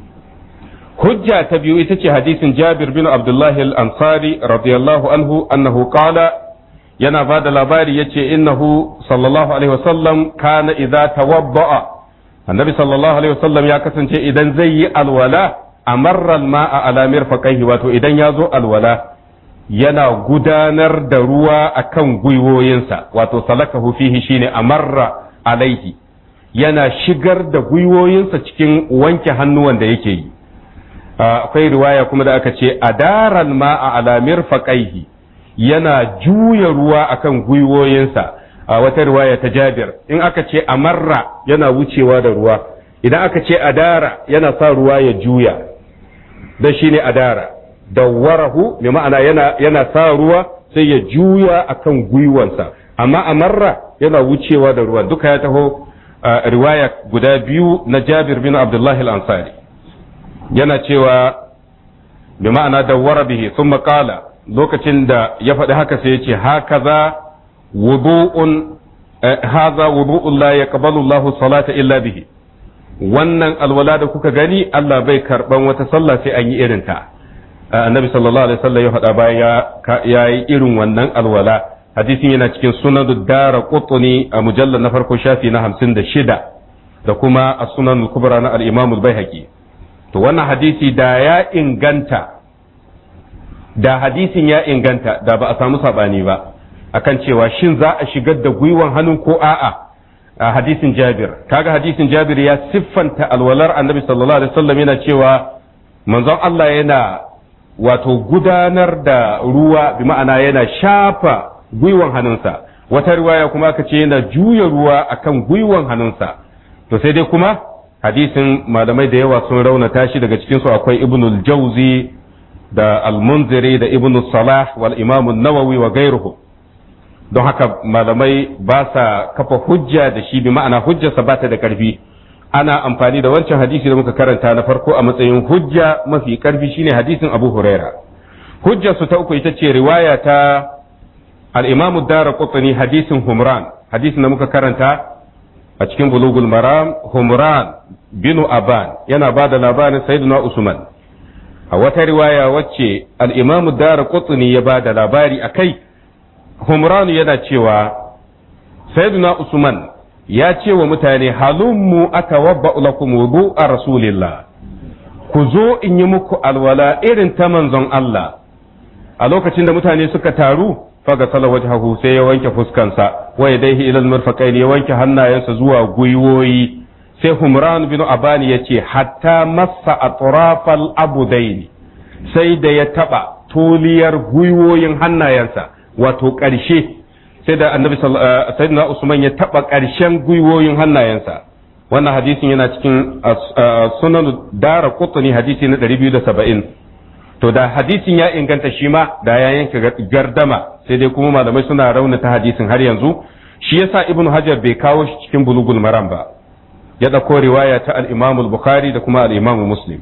hujja ta biyu ita ce hadisin jabir bin abdullahi al-ansari radiyallahu anhu annahu qala yana ba da labari ya ce innahu sallallahu alaihi wasallam kana idza tawadda'a annabi sallallahu alaihi wasallam ya kasance idan zai yi alwala amarra ma'a ala mirfaqaihi wato idan ya zo alwala yana gudanar da ruwa akan gwiwoyinsa wato salakahu fihi shine amarra alaihi yana shigar da gwiwoyinsa cikin wanke hannuwan da yake yi akwai riwaya kuma da aka ce adaran ma'a ala mirfaqaihi yana juya ruwa akan gwiwoyinsa a wata riwaya ta Jabir in aka ce amarra yana wucewa da ruwa idan aka ce adara yana sa ruwa ya juya da shine adara dawwarahu bi ma'ana yana yana sa ruwa sai ya juya akan gwiwansa amma amarra yana wucewa da ruwa duka ya taho riwaya guda biyu na Jabir bin Abdullah al-Ansari yana cewa bi ma'ana dawwara bihi thumma qala lokacin da ya faɗi haka sai ya ce haka za wudu'un haza wudu'un la yaqbalu Allahu salata illa bihi wannan alwala da kuka gani Allah bai karban wata sallah sai an yi irin ta annabi sallallahu alaihi wasallam ya faɗa bayan ya yi irin wannan alwala hadisin yana cikin sunan dara qutni a mujallar na farko shafi na hamsin da shida da kuma a sunan kubra na al-imam al-baihaqi to wannan hadisi da ya inganta da hadisin ya inganta da ba a samu sabani ba akan cewa shin za a shigar da gwiwan hannun ko a'a a hadisin Jabir kaga hadisin Jabir ya siffanta alwalar Annabi sallallahu alaihi wasallam yana cewa manzon Allah yana wato gudanar da ruwa bi ma'ana yana shafa gwiwan hannunsa wata riwaya kuma aka ce yana juya ruwa akan gwiwan hannunsa to sai dai kuma hadisin malamai da yawa sun raunata shi daga cikin su akwai Ibnul Jauzi da Al-Munziri da Ibn Salah wal Imam an-Nawawi wa gairuhu don haka malamai ba sa kafa hujja da shi bi ma'ana hujjarsa ba ta da karfi ana amfani da wancan hadisi da muka karanta na farko a matsayin hujja mafi karfi shine hadisin Abu Huraira hujjarsu ta uku ita ce riwaya ta al-Imam ad-Darqutni hadisin Humran hadisin da muka karanta a cikin Bulugul Maram Humran bin Aban yana ba da labarin Sayyidina Usman a wata riwaya wacce al-Imam ad-Darqutni ya ba da labari akai Humranu yana cewa Sayyidina Usman ya ce wa mutane halummu aka wabba lakum wudu a Rasulillah ku zo in yi muku alwala irin ta manzon Allah a lokacin da mutane suka taru faga sala wajhahu sai ya wanke fuskansa wa yadayhi ila al ya wanke hannayensa zuwa gwiwoyi sai Humran bin Abani ya ce hatta massa atrafal abudaini sai da ya taba tuliyar gwiwoyin hannayensa wato ƙarshe sai da annabi sayyidina Usman ya taba ƙarshen gwiwoyin hannayensa wannan hadisin yana cikin sunan dara qutni hadisi na 270 to da hadisin ya inganta shi ma da ya yanke gardama sai dai kuma malamai suna raunata hadisin har yanzu shi yasa ibnu hajar bai kawo shi cikin bulugul maram ba ya dauko riwaya ta al-imam al-bukhari da kuma al-imam muslim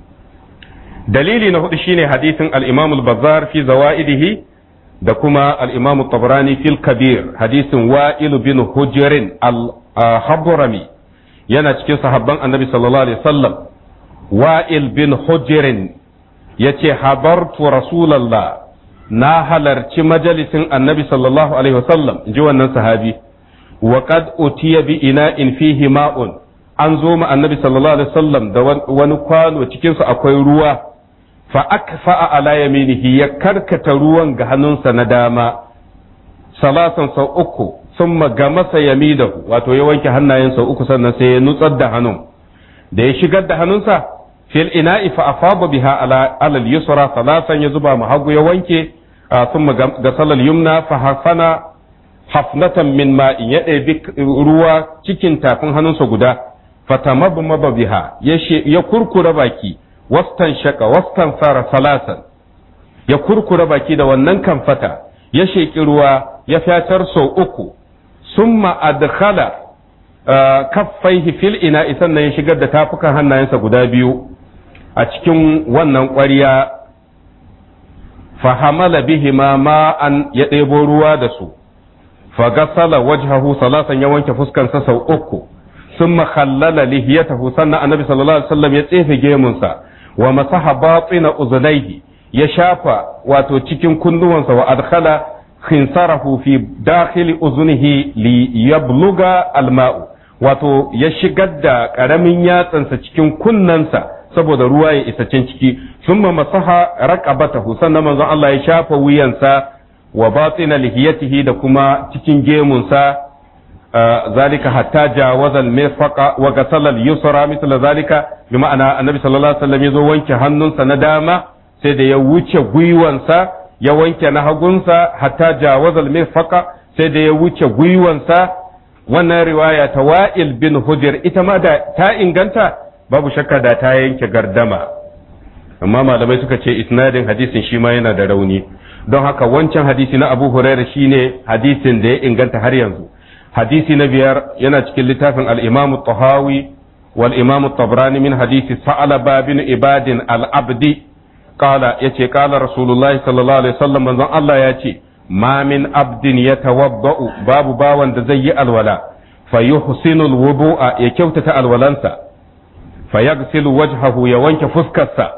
dalili na hudu shine hadisin al-imam al-bazzar fi zawaidihi da kuma al-imam tabrani fil kabir hadisin wa'il bin hujrin al-habrami yana cikin sahabban annabi sallallahu alaihi wasallam wa'il bin hujrin yace habartu rasulullah na halarci majalisin annabi sallallahu alaihi wasallam ji wannan sahabi wa qad utiya bi ina'in fihi ma'un an zo ma annabi sallallahu alaihi wasallam da wani kwano cikin su akwai ruwa fa akfa ala yaminihi ya karkata ruwan ga hannunsa na dama salasan sau uku summa gamasa yamidahu wato ya wanke hannayen sau uku sannan sai ya nutsar da hannun da ya shigar da hannunsa fil ina'i fa afaba biha ala alal yusra salasan ya zuba mu hagu ya wanke thumma gasala yumna fa hafana hafnatan min ma'in ya ɗebi ruwa cikin tafin hannunsa guda fatamabmaba biha ya kurkura baki wastan shaka wastan sara salasan ya kurkura baki da wannan kamfata ya sheƙi ruwa ya fyatar sau uku summa adkhala kaffaihi fil ina sannan ya shigar da tafukan hannayensa guda biyu a cikin wannan ƙwarya fahamala bihima ma'an ya ɗebo ruwa da su fagasala wajhahu salasan ya wanke fuskansa sau uku ثم خلل لحيته سنة النبي صلى الله عليه وسلم يتسيف جيمونسا ومسح باطن أذنيه يشافى واتو تشكين كندوانسا وأدخل خنصره في داخل أذنه ليبلغ الماء wato ya shigar da ƙaramin yatsansa cikin kunnensa saboda ruwa ya isa can ciki sun masaha raqabatahu sannan manzon Allah ya shafa wuyansa wa batina lihiyatihi da kuma cikin gemunsa ذلك حتى جاوز المرفق وغسل اليسرى مثل ذلك بمعنى النبي صلى الله عليه وسلم يزو wanke hannunsa na dama sai da ya wuce gwiwansa ya wanke na hagunsa hatta jawaza al-mirfaqa sai da ya wuce gwiwansa wannan riwaya ta wa'il bin hujr ita ma da ta inganta babu shakka da ta yanke gardama amma malamai suka ce isnadin hadisin shi ma yana da rauni don haka wancan hadisi na Abu Hurairah shine hadisin da ya inganta har yanzu hadisi na biyar yana cikin littafin al-imam tahawi wal imam tabrani min hadisi sa'alaba bin ibadin al-abdi qala yace qala rasulullahi sallallahu alaihi wasallam manzon Allah yace ma min abdin yatawaddau babu bawan da zai yi alwala fayuhsinu al-wudu'a ya kyautata alwalansa fayaghsilu wajhahu ya wanke fuskarsa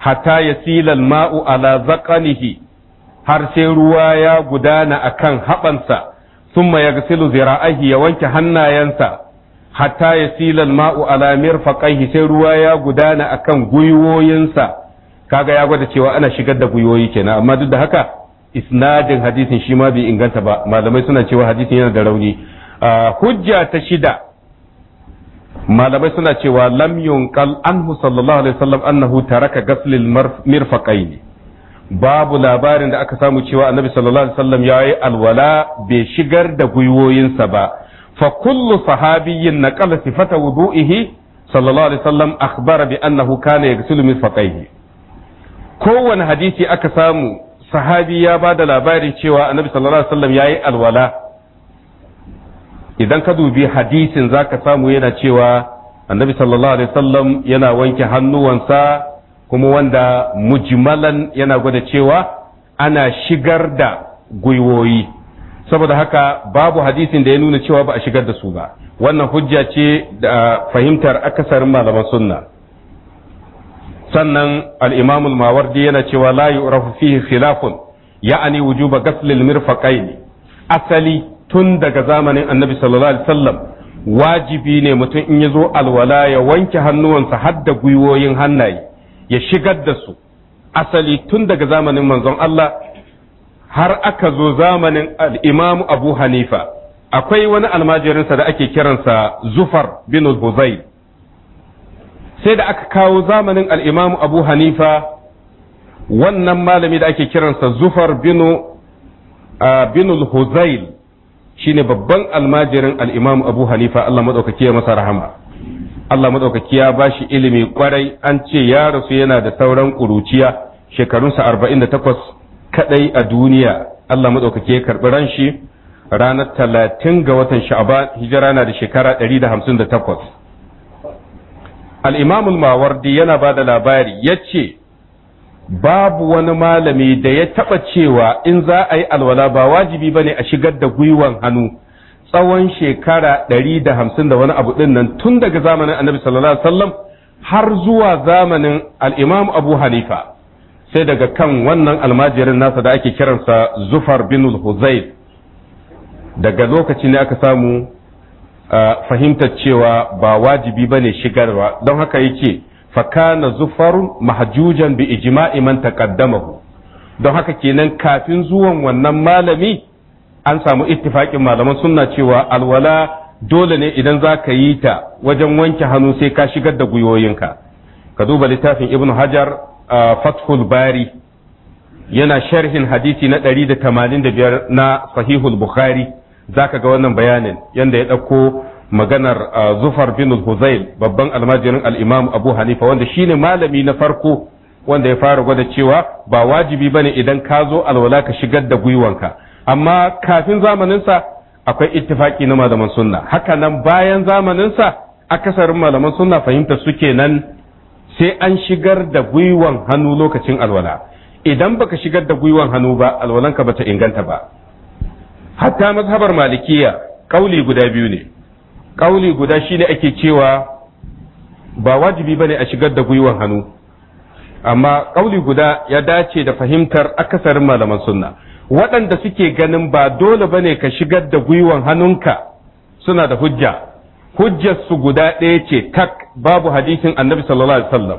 hatta yasila al-ma'u ala zaqanihi har sai ruwa ya gudana akan haɓansa thumma yaghsilu zira'ahi ya wanke hannayensa hatta yasila al-ma'u ala mirfaqaihi sai ruwa ya gudana akan gwiwoyinsa kaga ya gwada cewa ana shigar da gwiwoyi kenan amma duk da haka isnadin hadisin shi ma bai inganta ba malamai suna cewa hadisin yana da rauni hujja ta shida malamai suna cewa lam yunqal anhu sallallahu alaihi wasallam annahu taraka ghaslil mirfaqain babu labarin da aka samu cewa annabi sallallahu alaihi wasallam yayi alwala bai shigar da gwiwoyinsa ba fa kullu sahabiyyin naqala sifata wudu'ihi sallallahu alaihi wasallam akhbara bi annahu kana yaghsilu mirfaqaihi kowane hadisi aka samu sahabi ya ba da labarin cewa annabi sallallahu alaihi wasallam yayi alwala idan ka dubi hadisin zaka samu yana cewa annabi sallallahu alaihi wasallam yana wanke hannuwansa kuma wanda mujmalan yana gwada cewa ana shigar da gwiwoyi saboda haka babu hadisin da ya nuna cewa ba a shigar da su ba wannan hujja ce da fahimtar akasarin malaman sunna sannan al-imam al-mawardi yana cewa la yu'rafu fihi khilafun ya'ani wujuba ghasl al-mirfaqayn asali tun daga zamanin annabi sallallahu alaihi wasallam wajibi ne mutum in ya zo alwala ya wanke hannuwansa har da gwiwoyin hannaye ya shigar da su asali tun daga zamanin manzon Allah har aka zo zamanin al-imam Abu Hanifa akwai wani almajirinsa da ake kiransa Zufar bin Huzayl sai da aka kawo zamanin al-imam Abu Hanifa wannan malami da ake kiransa Zufar bin bin Huzayl shine babban almajirin al-imam Abu Hanifa Allah madaukaki ya masa rahama Allah madaukaki ya bashi ilimi kwarai an ce ya rasu yana da sauran kuruciya shekarunsa 48 kadai a duniya Allah madaukaki ya karbi ran shi ranar 30 ga watan Sha'ban hijira na da shekara 158 al-imam al-Mawardi yana bada labari yace babu wani malami da ya taba cewa in za a yi alwala ba wajibi bane a shigar da gwiwan hannu tsawon shekara ɗari da hamsin da wani abu ɗin nan tun daga zamanin annabi sallallahu alaihi wasallam har zuwa zamanin al'imam abu hanifa sai daga kan wannan almajirin nasa da ake kiransa zufar bin huzayl daga lokaci ne aka samu fahimtar cewa ba wajibi bane shigarwa don haka yake fakana zufarun mahjujan bi ijma'i man taqaddamahu don haka kenan kafin zuwan wannan malami an samu ittifaƙin malaman sunna cewa alwala dole ne idan za ka yi ta wajen wanke hannu sai ka shigar da gwiwoyinka ka duba littafin ibn hajar fathul bari yana sharhin hadisi na 185 na sahihul bukhari za ka ga wannan bayanin yanda ya ɗauko maganar zufar bin huzail babban almajirin al'imam abu hanifa wanda shine malami na farko wanda ya fara gwada cewa ba wajibi bane idan ka zo alwala ka shigar da gwiwanka amma kafin zamaninsa akwai ittifaki na malaman sunna haka nan bayan zamaninsa akasarin malaman sunna fahimta suke nan sai an shigar da gwiwan hannu lokacin alwala idan baka shigar da gwiwan hannu ba alwalanka bata inganta ba hatta mazhabar malikiya kauli guda biyu ne kauli guda shine ake cewa ba wajibi bane a shigar da gwiwan hannu amma kauli guda ya dace da fahimtar akasarin malaman sunna waɗanda suke ganin ba dole bane ka shigar da gwiwan hannunka suna da hujja hujjar su guda ɗaya ce tak babu hadisin annabi sallallahu alaihi wasallam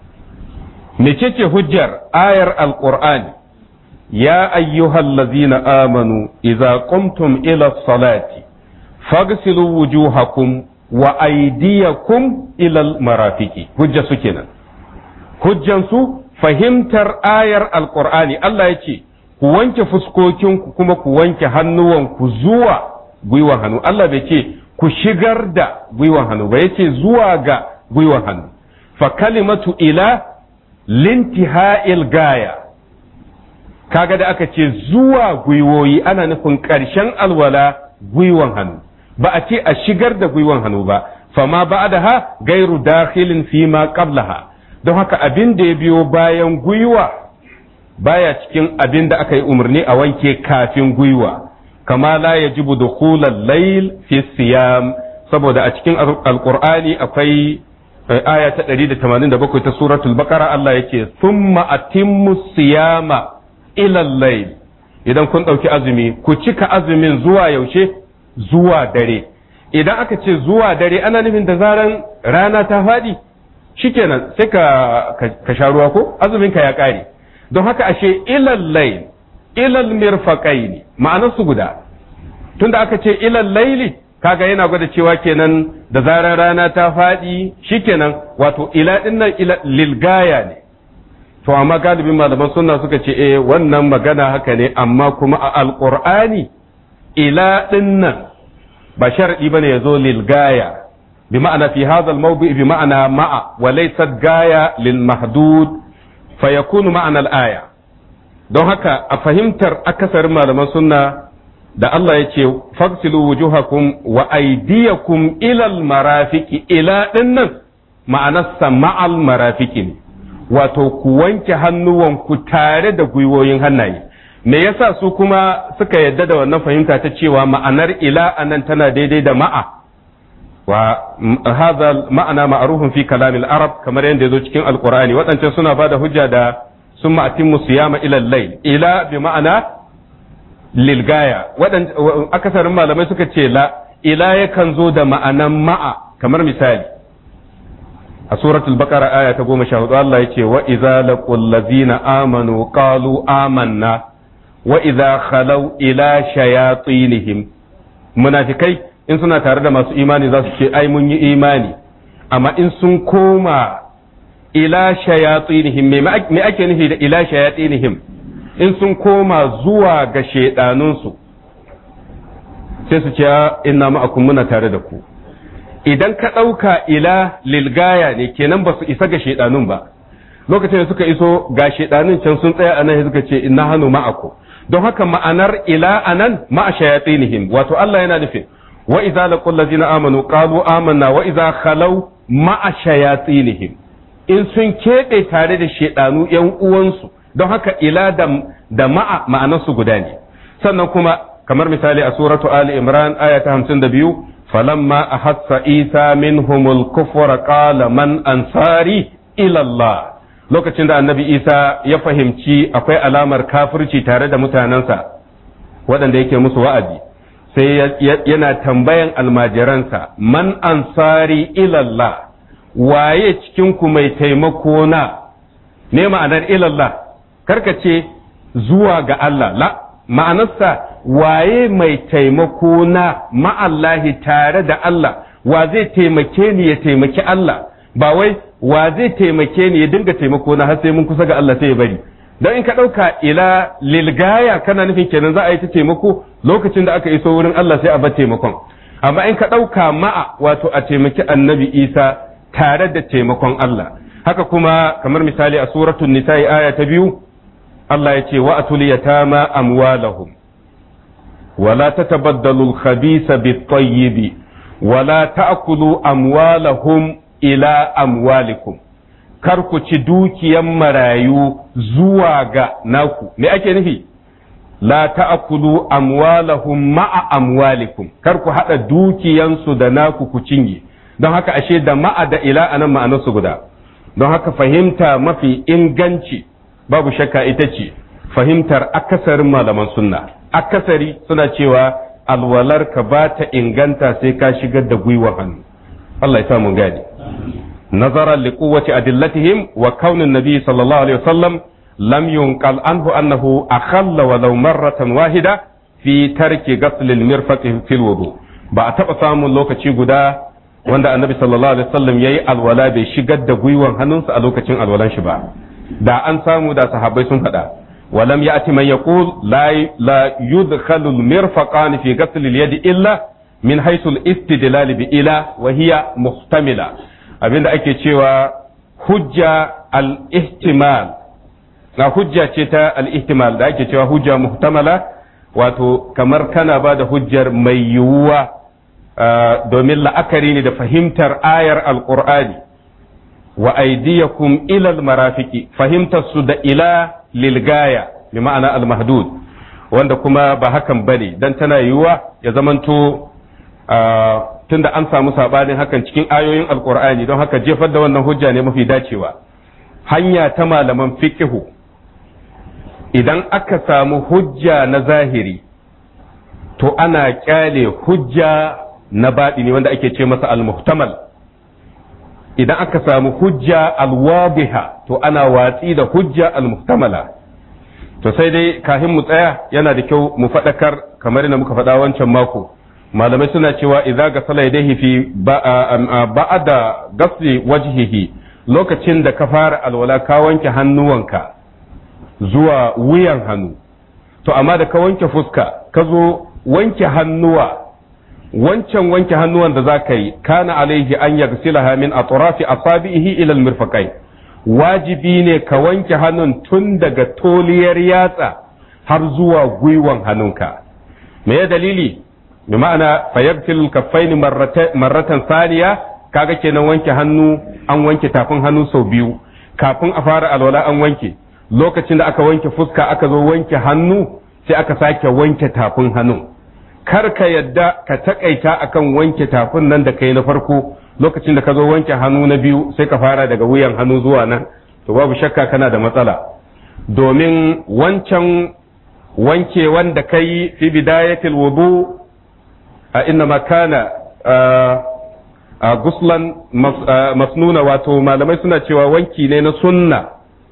mecece hujjar ayar alqur'ani ya ayyuhallazina amanu idza qumtum ila salati faghsilu wujuhakum wa aydiyakum ila almarafiqi hujja su kenan hujjan su fahimtar ayar alqur'ani Allah ya ce ku wanke fuskokinku kuma ku wanke hannuwanku zuwa gwiwan hannu Allah bai ce ku shigar da gwiwan hannu ba yace zuwa ga gwiwan hannu fa kalimatu ila lintiha'il gaya kaga da aka ce zuwa gwiwoyi ana nufin ƙarshen alwala gwiwan hannu ba a ce a shigar da gwiwan hannu ba fama ba'daha gairu dakhilin fi ma qablaha don haka abin da ya biyo bayan gwiwa baya cikin abin da aka yi umarni a wanke kafin gwiwa kama la yajibu dukhulal layl fi siyam saboda a cikin alqur'ani akwai aya ta 187 ta suratul baqara Allah yake thumma atimmu siyama ila layl idan kun dauki azumi ku cika azumin zuwa yaushe zuwa dare idan aka ce zuwa dare ana nufin da zaran rana ta fadi shikenan sai ka ka sha ruwa ko azumin ka ya kare don haka ashe ila layl ila mirfaqaini ma'anar su guda tunda aka ce ila layli kaga yana gwada cewa kenan da zarar rana ta faɗi shikenan wato ila dinnan ila lilgaya ne to amma galibin malaman sunna suka ce eh wannan magana haka ne amma kuma a alqur'ani ila dinnan ba sharadi bane yazo lilgaya bi ma'ana fi hadha al-mawdi bi ma'ana ma'a wa laysa gaya lil mahdud fa yakunu ma'ana al-aya don haka a fahimtar akasarin malaman sunna da Allah ya ce fagsilu wujuhakum wa aydiyakum ilal marafiki ila dinnan ma'anarsa ma'al marafiki ne wato ku wanke hannuwanku tare da gwiwoyin hannaye me yasa su kuma suka yadda da wannan fahimta ta cewa ma'anar ila anan tana daidai da ma'a wa hadha ma'ana ma'rufun fi kalamil arab kamar yadda yazo cikin alqur'ani waɗancan suna bada hujja da summa atimmu siyama ila al-layl ila bi ma'ana lilgaya akasarin malamai suka ce la ila yakan zo da ma'anan ma'a kamar misali a suratul baqara aya ta goma sha hudu Allah ya ce wa idza laqul ladzina amanu qalu amanna wa idza khalaw ila shayatinihim munafikai in suna tare da masu imani za su ce ai mun yi imani amma in sun koma ila shayatinihim me ake nufi da ila shayatinihim in sun koma zuwa ga shaidanunsu sai su ce inna ma'akum muna tare da ku idan ka ɗauka ila lilgaya ne kenan ba su isa ga shaidanun ba lokacin da suka iso ga shaidanun can sun tsaya anan suka ce inna hannu ma'aku don haka ma'anar ila anan ma'a shayatinihim wato Allah yana nufin wa idza laqul ladzina amanu qalu amanna wa idza khalaw ma'a shayatinihim in sun keɓe tare da shaidanu yan uwansu don haka ila da, da ma'a ma'anarsu guda ne sannan kuma kamar misali a suratu ali imran aya ta hamsin da biyu falamma ahassa isa minhumul kufra qala man ansari ila Allah lokacin da annabi isa ya fahimci akwai alamar kafirci tare da mutanensa waɗanda yake musu wa'azi sai yana tambayan almajiransa man ansari ila Allah waye cikin ku mai taimako na ne ma'anar ilallah karka ce zuwa ga Allah la ma'anarsa waye mai taimako na ma'allahi tare da Allah wa zai taimake ni ya taimaki Allah ba wai wa zai taimake ni ya dinga taimako na har sai mun kusa ga Allah sai ya bari dan in ka dauka ila lilgaya kana nufin kenan za a yi ta taimako lokacin da aka iso wurin Allah sai a bar taimakon amma in ka dauka ma'a wato a taimaki annabi Isa tare da taimakon Allah haka kuma kamar misali a suratul nisa'i aya ta biyu Allah ya ce wa atul yatama amwalahum wala tatabaddalu al-khabisa bit-tayyib wala ta'kulu amwalahum ila amwalikum kar ku ci dukiyan marayu zuwa ga naku me ake nufi la ta'kulu amwalahum ma'a amwalikum kar ku hada dukiyansu da naku ku cinye don haka ashe da ma'a da ila anan ma'anarsu guda don haka fahimta mafi inganci babu shakka ita ce fahimtar akasarin malaman sunna akasari suna cewa alwalar ka ba ta inganta sai ka shigar da gwiwa hannu Allah ya samu gadi nazaran li quwwati adillatihim wa kaunin nabi sallallahu alaihi wasallam lam yunqal anhu annahu akhalla walau marratan wahida fi tarki ghasl al-mirfaq fil wudu ba a taba samun lokaci guda wanda annabi sallallahu alaihi wasallam yayi alwala bai shigar da gwiwan hannunsa a lokacin alwalan shi ba da an samu da sahabbai sun faɗa ولم يأتي من يقول لا لا يدخل المرفقان في غسل اليد إلا من حيث الاستدلال بإلى وهي محتملة abinda ake cewa hujja al-ihtimal na hujja ce ta al-ihtimal da ake cewa hujja muhtamala wato kamar kana ba da hujjar mai yiwuwa domin la'akari ne da fahimtar ayar alqur'ani wa aydiyakum ila al-marafiqi fahimtar su da ila lilgaya bi ma'ana al-mahdud wanda kuma ba hakan bane dan tana yiwuwa ya zamanto tunda an samu sabanin hakan cikin ayoyin alkur'ani don haka jefar da wannan hujja ne mafi dacewa hanya ta malaman fiqihu idan aka samu hujja na zahiri to ana kyale hujja na baɗini wanda ake ce masa al-muhtamal idan aka samu hujja al-wadiha to ana watsi da hujja al-muhtamala to sai dai kafin mu tsaya yana da kyau mu faɗakar kamar yadda muka faɗa wancan mako malamai suna cewa idza gasala yadayhi fi ba'da gasli wajhihi lokacin da ka fara alwala ka wanke hannuwanka zuwa wuyan hannu to amma da ka wanke fuska ka zo wanke hannuwa wancan wanke hannuwan da za ka yi kana alaihi an yaghsilaha min atrafi asabihi ila almirfaqain wajibi ne ka wanke hannun tun daga toliyar yatsa har zuwa gwiwan hannunka me ya dalili bi ma'ana fayaghsil kaffain marratan saniya kaga kenan wanke hannu an wanke tafin hannu sau biyu kafin a fara alwala an wanke lokacin da aka wanke fuska aka zo wanke hannu sai aka sake wanke tafin hannu kar ka yadda ka takaita akan wanke tafin nan da kai na farko lokacin da ka zo wanke hannu na biyu sai ka fara daga wuyan hannu zuwa nan to babu shakka kana da matsala domin wancan wanke wanda kai fi bidayatil wudu a inna makana a guslan masnuna wato malamai suna cewa wanki ne na sunna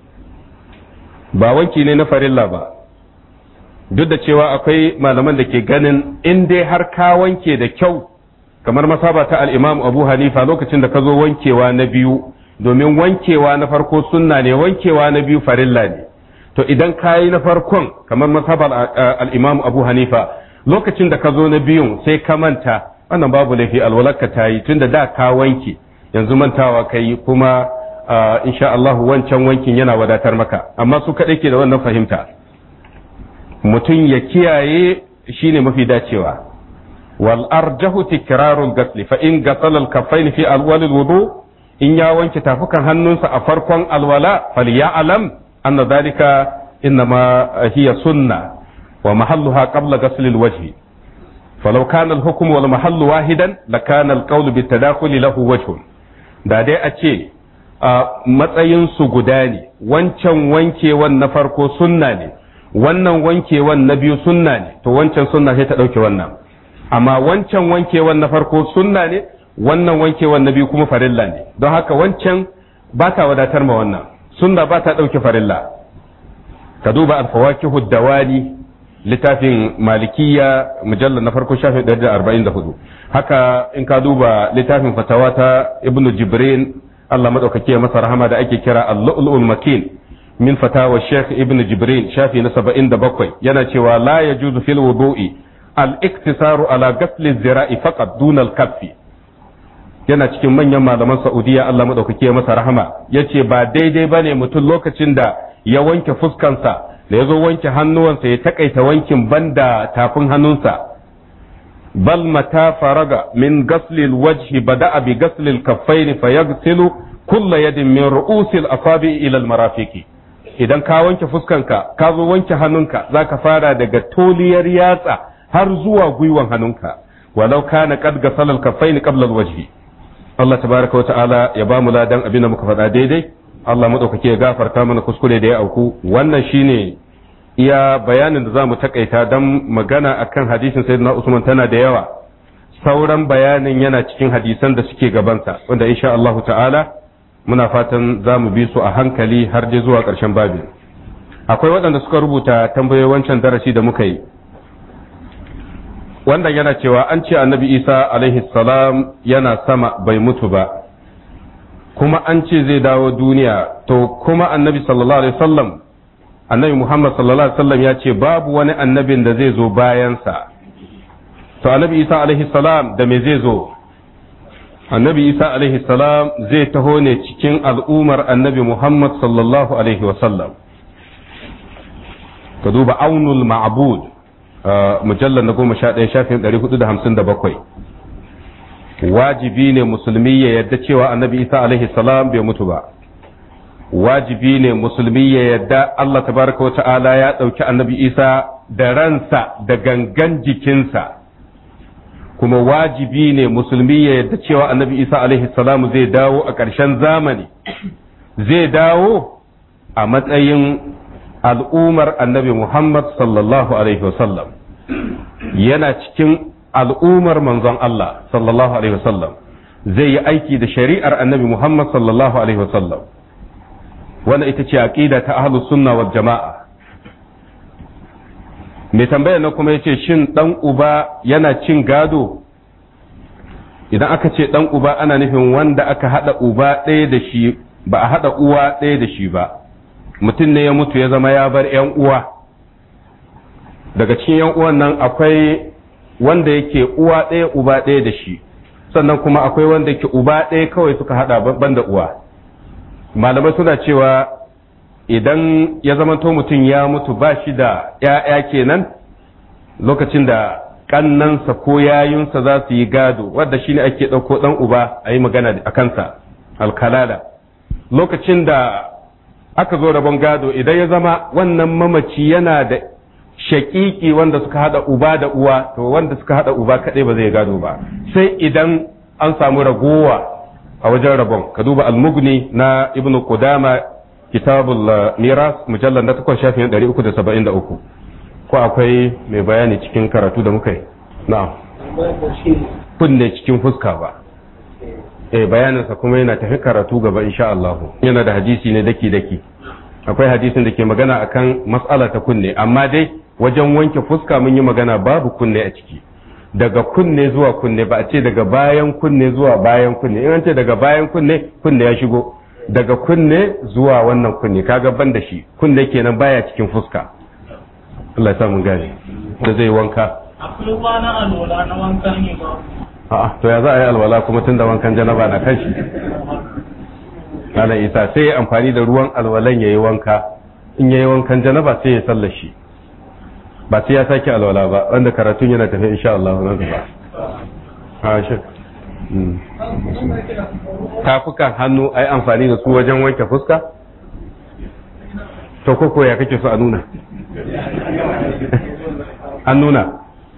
ba wanki ne na farilla ba duk da cewa akwai malaman da ke ganin in dai har ka wanke da kyau kamar masaba ta al'imam abu hanifa lokacin da ka zo wankewa na biyu domin wankewa na farko sunna ne wankewa na biyu farilla ne to idan ka yi na farkon kamar masabar al'imam abu hanifa lokacin da ka zo na biyun sai ka manta wannan babu laifi alwalarka ta yi tun da da ka wanke yanzu mantawa ka yi kuma insha Allah wancan wankin yana wadatar maka amma su kaɗai ke da wannan fahimta mutum ya kiyaye shine mafi dacewa wal arjahu tikrarul gasli fa in gasala al kaffain fi alwal al wudu in ya wanke tafukan hannunsa a farkon alwala falyalam anna dhalika innama hiya sunna wa mahalluha qabla ghasl al wajhi فلو كان الحكم والمحل واحدا لكان القول بالتداخل له وجه da dai a ce matsayinsu guda ne wancan wankewan na farko sunna ne wannan wankewan na biyu sunna ne to wancan sunna sai ta ɗauke wannan amma wancan wankewan na farko sunna ne wannan wankewan na biyu kuma farilla ne don haka wancan ba ta wadatar ma wannan sunna ba ta ɗauke farilla ka duba alfawakihu dawani littafin malikiya mujallar na farko shafin 144 haka in ka duba littafin fatawa ta ibnu jibrin Allah madaukake masa rahama da ake kira al-lu'lu'ul makin min fatawa Sheikh Ibn Jibrin shafi na 77 yana cewa la yajuzu fil wudu'i al-iktisaru ala ghasli zira'i faqat dun al-kaffi yana cikin manyan malaman Saudiya Allah madaukake masa rahama yace ba daidai bane mutum lokacin da ya wanke fuskansa da ya zo wanke hannuwansa ya takaita wankin banda tafin hannunsa bal mata faraga min ghasli al-wajhi bada'a bi ghasli al-kaffayn fayaghsilu kulla yadin min ru'usil asabi ila al-marafiqi idan ka wanke fuskanka ka zo wanke hannunka zaka fara daga toliyar yatsa har zuwa gwiwan hannunka walau kana qad gasala al-kaffayn qabla al-wajhi Allah tabaraka wa ta'ala ya ba mu ladan abin da muka faɗa daidai Allah madaukake ya gafarta mana kuskure da ya auku wannan shine iya bayanin da za mu takaita don magana akan hadisin sayyidina Usman tana da yawa sauran bayanin yana cikin hadisan da suke gabansa wanda insha Allah ta'ala muna fatan za mu bi su a hankali har dai zuwa ƙarshen babin akwai waɗanda suka rubuta tambayoyi wancan darasi da muka yi wannan yana cewa an ce annabi isa alaihi salam yana sama bai mutu ba kuma an ce zai dawo duniya to kuma annabi sallallahu alaihi wasallam annabi muhammad sallallahu alaihi wasallam ya ce babu wani annabin da zai zo bayansa to annabi isa alaihi salam da me zai zo annabi isa alaihi salam zai taho ne cikin al'umar annabi muhammad sallallahu alaihi wasallam ka duba aunul ma'bud mujallar na goma sha ɗaya shafin ɗari hudu da hamsin da bakwai wajibi ne musulmi ya yarda cewa annabi isa alaihi salam bai mutu ba wajibi ne musulmi ya yarda allah tabaraka wa ta'ala ya ɗauki annabi isa da ransa da gangan jikinsa kuma wajibi ne musulmi ya yarda cewa annabi isa alaihi salamu zai dawo a ƙarshen zamani zai dawo a matsayin al'ummar annabi muhammad sallallahu alaihi wasallam yana cikin al'ummar manzon Allah sallallahu alaihi wasallam zai yi aiki da shari'ar annabi muhammad sallallahu alaihi wasallam wannan ita ce aqida ta ahlus sunna wal jama'a mai tambaya na kuma yace shin dan uba yana cin gado idan aka ce dan uba ana nufin wanda aka hada uba ɗaya da shi ba a hada uwa ɗaya da shi ba mutum ne ya mutu ya zama ya bar yan uwa daga cikin yan uwan nan akwai wanda yake uwa ɗaya uba ɗaya da shi sannan kuma akwai wanda yake uba ɗaya kawai suka hada banda uwa malamai suna cewa idan ya zamanto mutum ya mutu ba shi da ‘ya'ya kenan lokacin da ƙannansa ko yayunsa za su yi gado wadda shi ne ake ɗauko ɗan uba a yi magana a kansa alkalala lokacin da aka zo rabon gado idan ya zama wannan mamaci yana da shaƙiƙi wanda suka haɗa uba da uwa to wanda suka haɗa uba kaɗai ba zai gado ba sai idan an samu ragowa a wajen rabon ka duba almugni na ibnu qudama kitabul miras mujallar na takwas shafin 373 ko akwai mai bayani cikin karatu da muka yi na'am kunne cikin fuska ba eh bayaninsa kuma yana tafi karatu gaba insha Allah yana da hadisi ne daki daki akwai hadisin da ke magana akan mas'ala ta kunne amma dai wajen wanke fuska mun yi magana babu kunne a ciki daga kunne zuwa kunne ba a ce daga bayan kunne zuwa bayan kunne in an ce daga bayan kunne kunne ya shigo daga kunne zuwa wannan kunne kaga ban da shi kunne kenan baya cikin fuska Allah ya sa mun gane da zai wanka akwai kwana alwala na wanka ne ba a'a to ya za a yi alwala kuma tun da wankan janaba na kan shi Allah isa sai ya amfani da ruwan alwalan yayi wanka in yayi wankan janaba sai ya sallar shi ba sai ya sake alwala ba wanda karatun yana tafi insha Allah nan gaba a shi tafukan hannu ai amfani da su wajen wanke fuska to koko ya kake so a nuna an nuna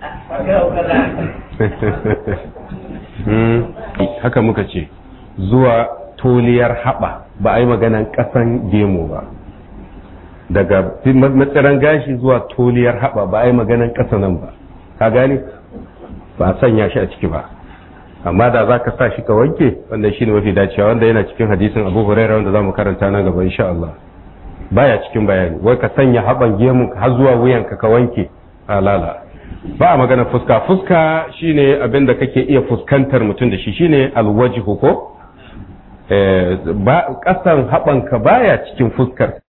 haka muka ce zuwa toliyar haɓa ba a yi maganan ƙasan gemu ba daga matsiran gashi zuwa toliyar haɓa ba a yi maganan ƙasa nan ba ka gani ba a sanya shi a ciki ba amma da za ka sa shi ka wanke wanda shi ne mafi dacewa wanda yana cikin hadisin abu huraira wanda za mu karanta nan gaba insha Allah baya cikin bayani wai ka sanya haɓan gemu har zuwa wuyanka ka wanke a lala ba a magana fuska fuska shine abin da kake iya fuskantar mutum da shi shine alwajihu ko ba kasan haɓanka baya cikin fuskar